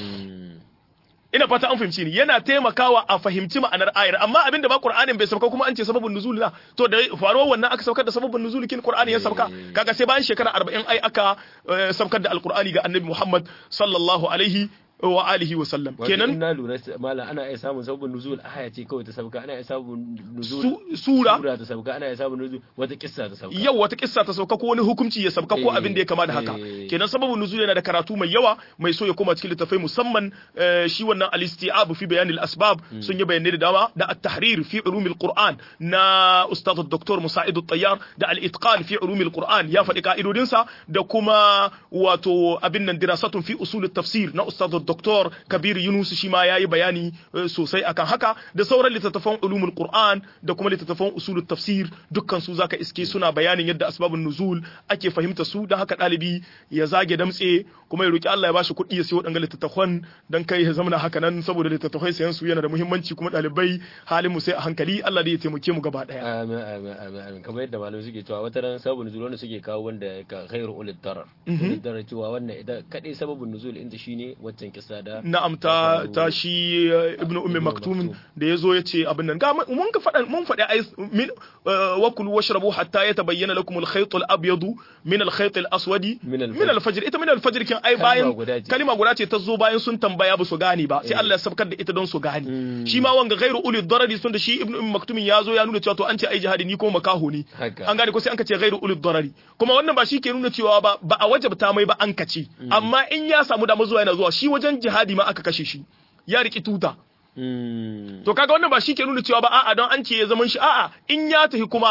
ina fata an fahimci ni yana taimakawa a fahimci ma'anar ayar amma abin da ba qur'anin bai sauka kuma an ce sababin nuzul na to da faruwar wannan aka saukar da sababin nuzul kin qur'ani ya sauka kaga sai bayan shekara 40 ai aka saukar da alqur'ani ga annabi muhammad sallallahu alaihi wa alihi wa sallam kenan ina lura mala ana iya samun sabon nuzul aya ce kawai ta sabka ana iya samun nuzul sura sura ta sabka ana iya samun nuzul wata kissa ta sabka yau wata kissa ta sabka ko wani hukunci ya sabka ko abin da ya kama da haka kenan sababun nuzul yana da karatu mai yawa mai so ya koma cikin littafai musamman shi wannan al-isti'ab fi bayan al-asbab sun yi bayanai da dama da at-tahrir fi ulum al-qur'an na ustad dr musa'id at-tayyar da al-itqan fi ulum al-qur'an ya faɗi ka'idodinsa da kuma wato abin nan dirasatun fi usul at-tafsir na ustad Dr. Kabir Yunus shi ma yayi bayani sosai akan haka da sauran littattafan ulumul Qur'an da kuma littattafan usulut tafsir dukkan su zaka iske suna bayanin yadda asbabun nuzul ake fahimta su dan haka dalibi ya zage damtse kuma ya roki Allah ya bashi kuɗi ya sayo wadannan littattafan dan kai ya zama haka nan saboda littattafai sayan su yana da muhimmanci kuma dalibai halin mu sai a hankali Allah da ya taimake mu gaba daya amin amin amin amin kamar yadda malamai suke cewa wata ran sababun nuzul wanda suke kawo wanda ka khairu ulil darar ulil darar cewa wannan idan kadai sababun nuzul inda shine waccan kissa da na'am ta ta shi ibnu ummi maktum da yazo yace abin nan ga mun ka faɗa mun faɗi ai min wa kulu washrabu hatta yatabayyana lakum al-khayt al-abyad min al-khayt al-aswad min al-fajr ita min al-fajr kin ai bayan kalima guda ce ta zo bayan sun tambaya ba su gane ba sai Allah ya sabkar da ita don su gane shi ma wanga ghairu uli darari sun da shi ibnu ummi maktum yazo ya nuna cewa to an ce ai jihadi ni ko makaho ne an gane ko sai an ka ce ghairu uli darari kuma wannan ba shi ke nuna cewa ba ba a wajabta mai ba an kace amma in ya samu dama zuwa yana zuwa shi wajen jihadi ma aka kashe shi ya riki tuta to kaga wannan ba shi ke nuna cewa ba a'a don an ce ya zaman shi a'a in ya tafi kuma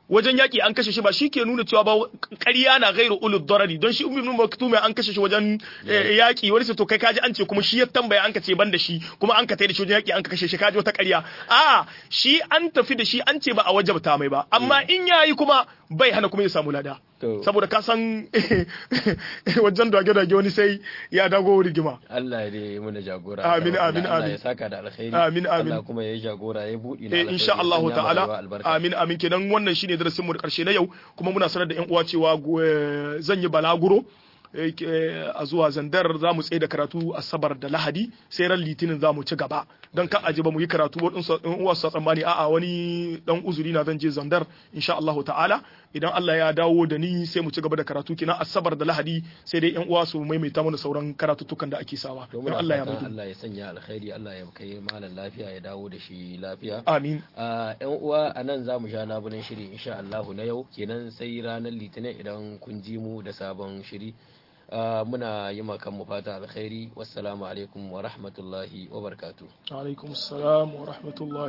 wajen yaƙi an kashe shi ba shi ke nuna cewa ba ƙarya na gairu ulul darari don shi ummi ibn maktum an kashe shi wajen yaƙi wani sai to kai kaji an ce kuma shi ya tambaya an ka ce ban da shi kuma an ka tai da shi wajen yaƙi an ka kashe shi kaji wata ƙarya a shi an tafi da shi an ce ba a wajabta mai ba amma in yayi kuma bai hana kuma ya samu lada saboda ka san wajen dage-dage wani sai ya dago rigima Allah ya dai muna jagora amin amin Allah amin ya saka da alkhairi amin amin Allah kuma ya yi jagora ya buɗi na eh insha Allah sanya ta'ala rayuwa albarka. amin amin kenan wannan shine darasin mu da karshe na yau kuma muna sanar da yan uwa cewa eh, zan yi balaguro eh, eh, a zuwa zandar za mu tsaye da karatu asabar da lahadi sai ran litinin za mu ci gaba don kan aji ba mu yi karatu waɗansu ɗan uwa su tsammani a'a wani dan uzuri na zan je zandar insha Allah ta'ala idan Allah ya dawo da ni sai mu ci gaba da karatu kina asabar da lahadi sai dai yan uwa su maimaita mana sauran karatuttukan da ake sawa To don muna Allah ya fatan mutu Allah ya sanya alkhairi Allah ya kai malam lafiya ya dawo da shi lafiya amin a yan uwa a nan za mu sha labulen shiri insha Allahu na yau kenan sai ranar litinin idan kun ji mu da sabon shiri Ah, muna yi ma kanmu fata alkhairi wassalamu alaikum wa rahmatullahi wa barakatuh alaikum assalam wa rahmatullahi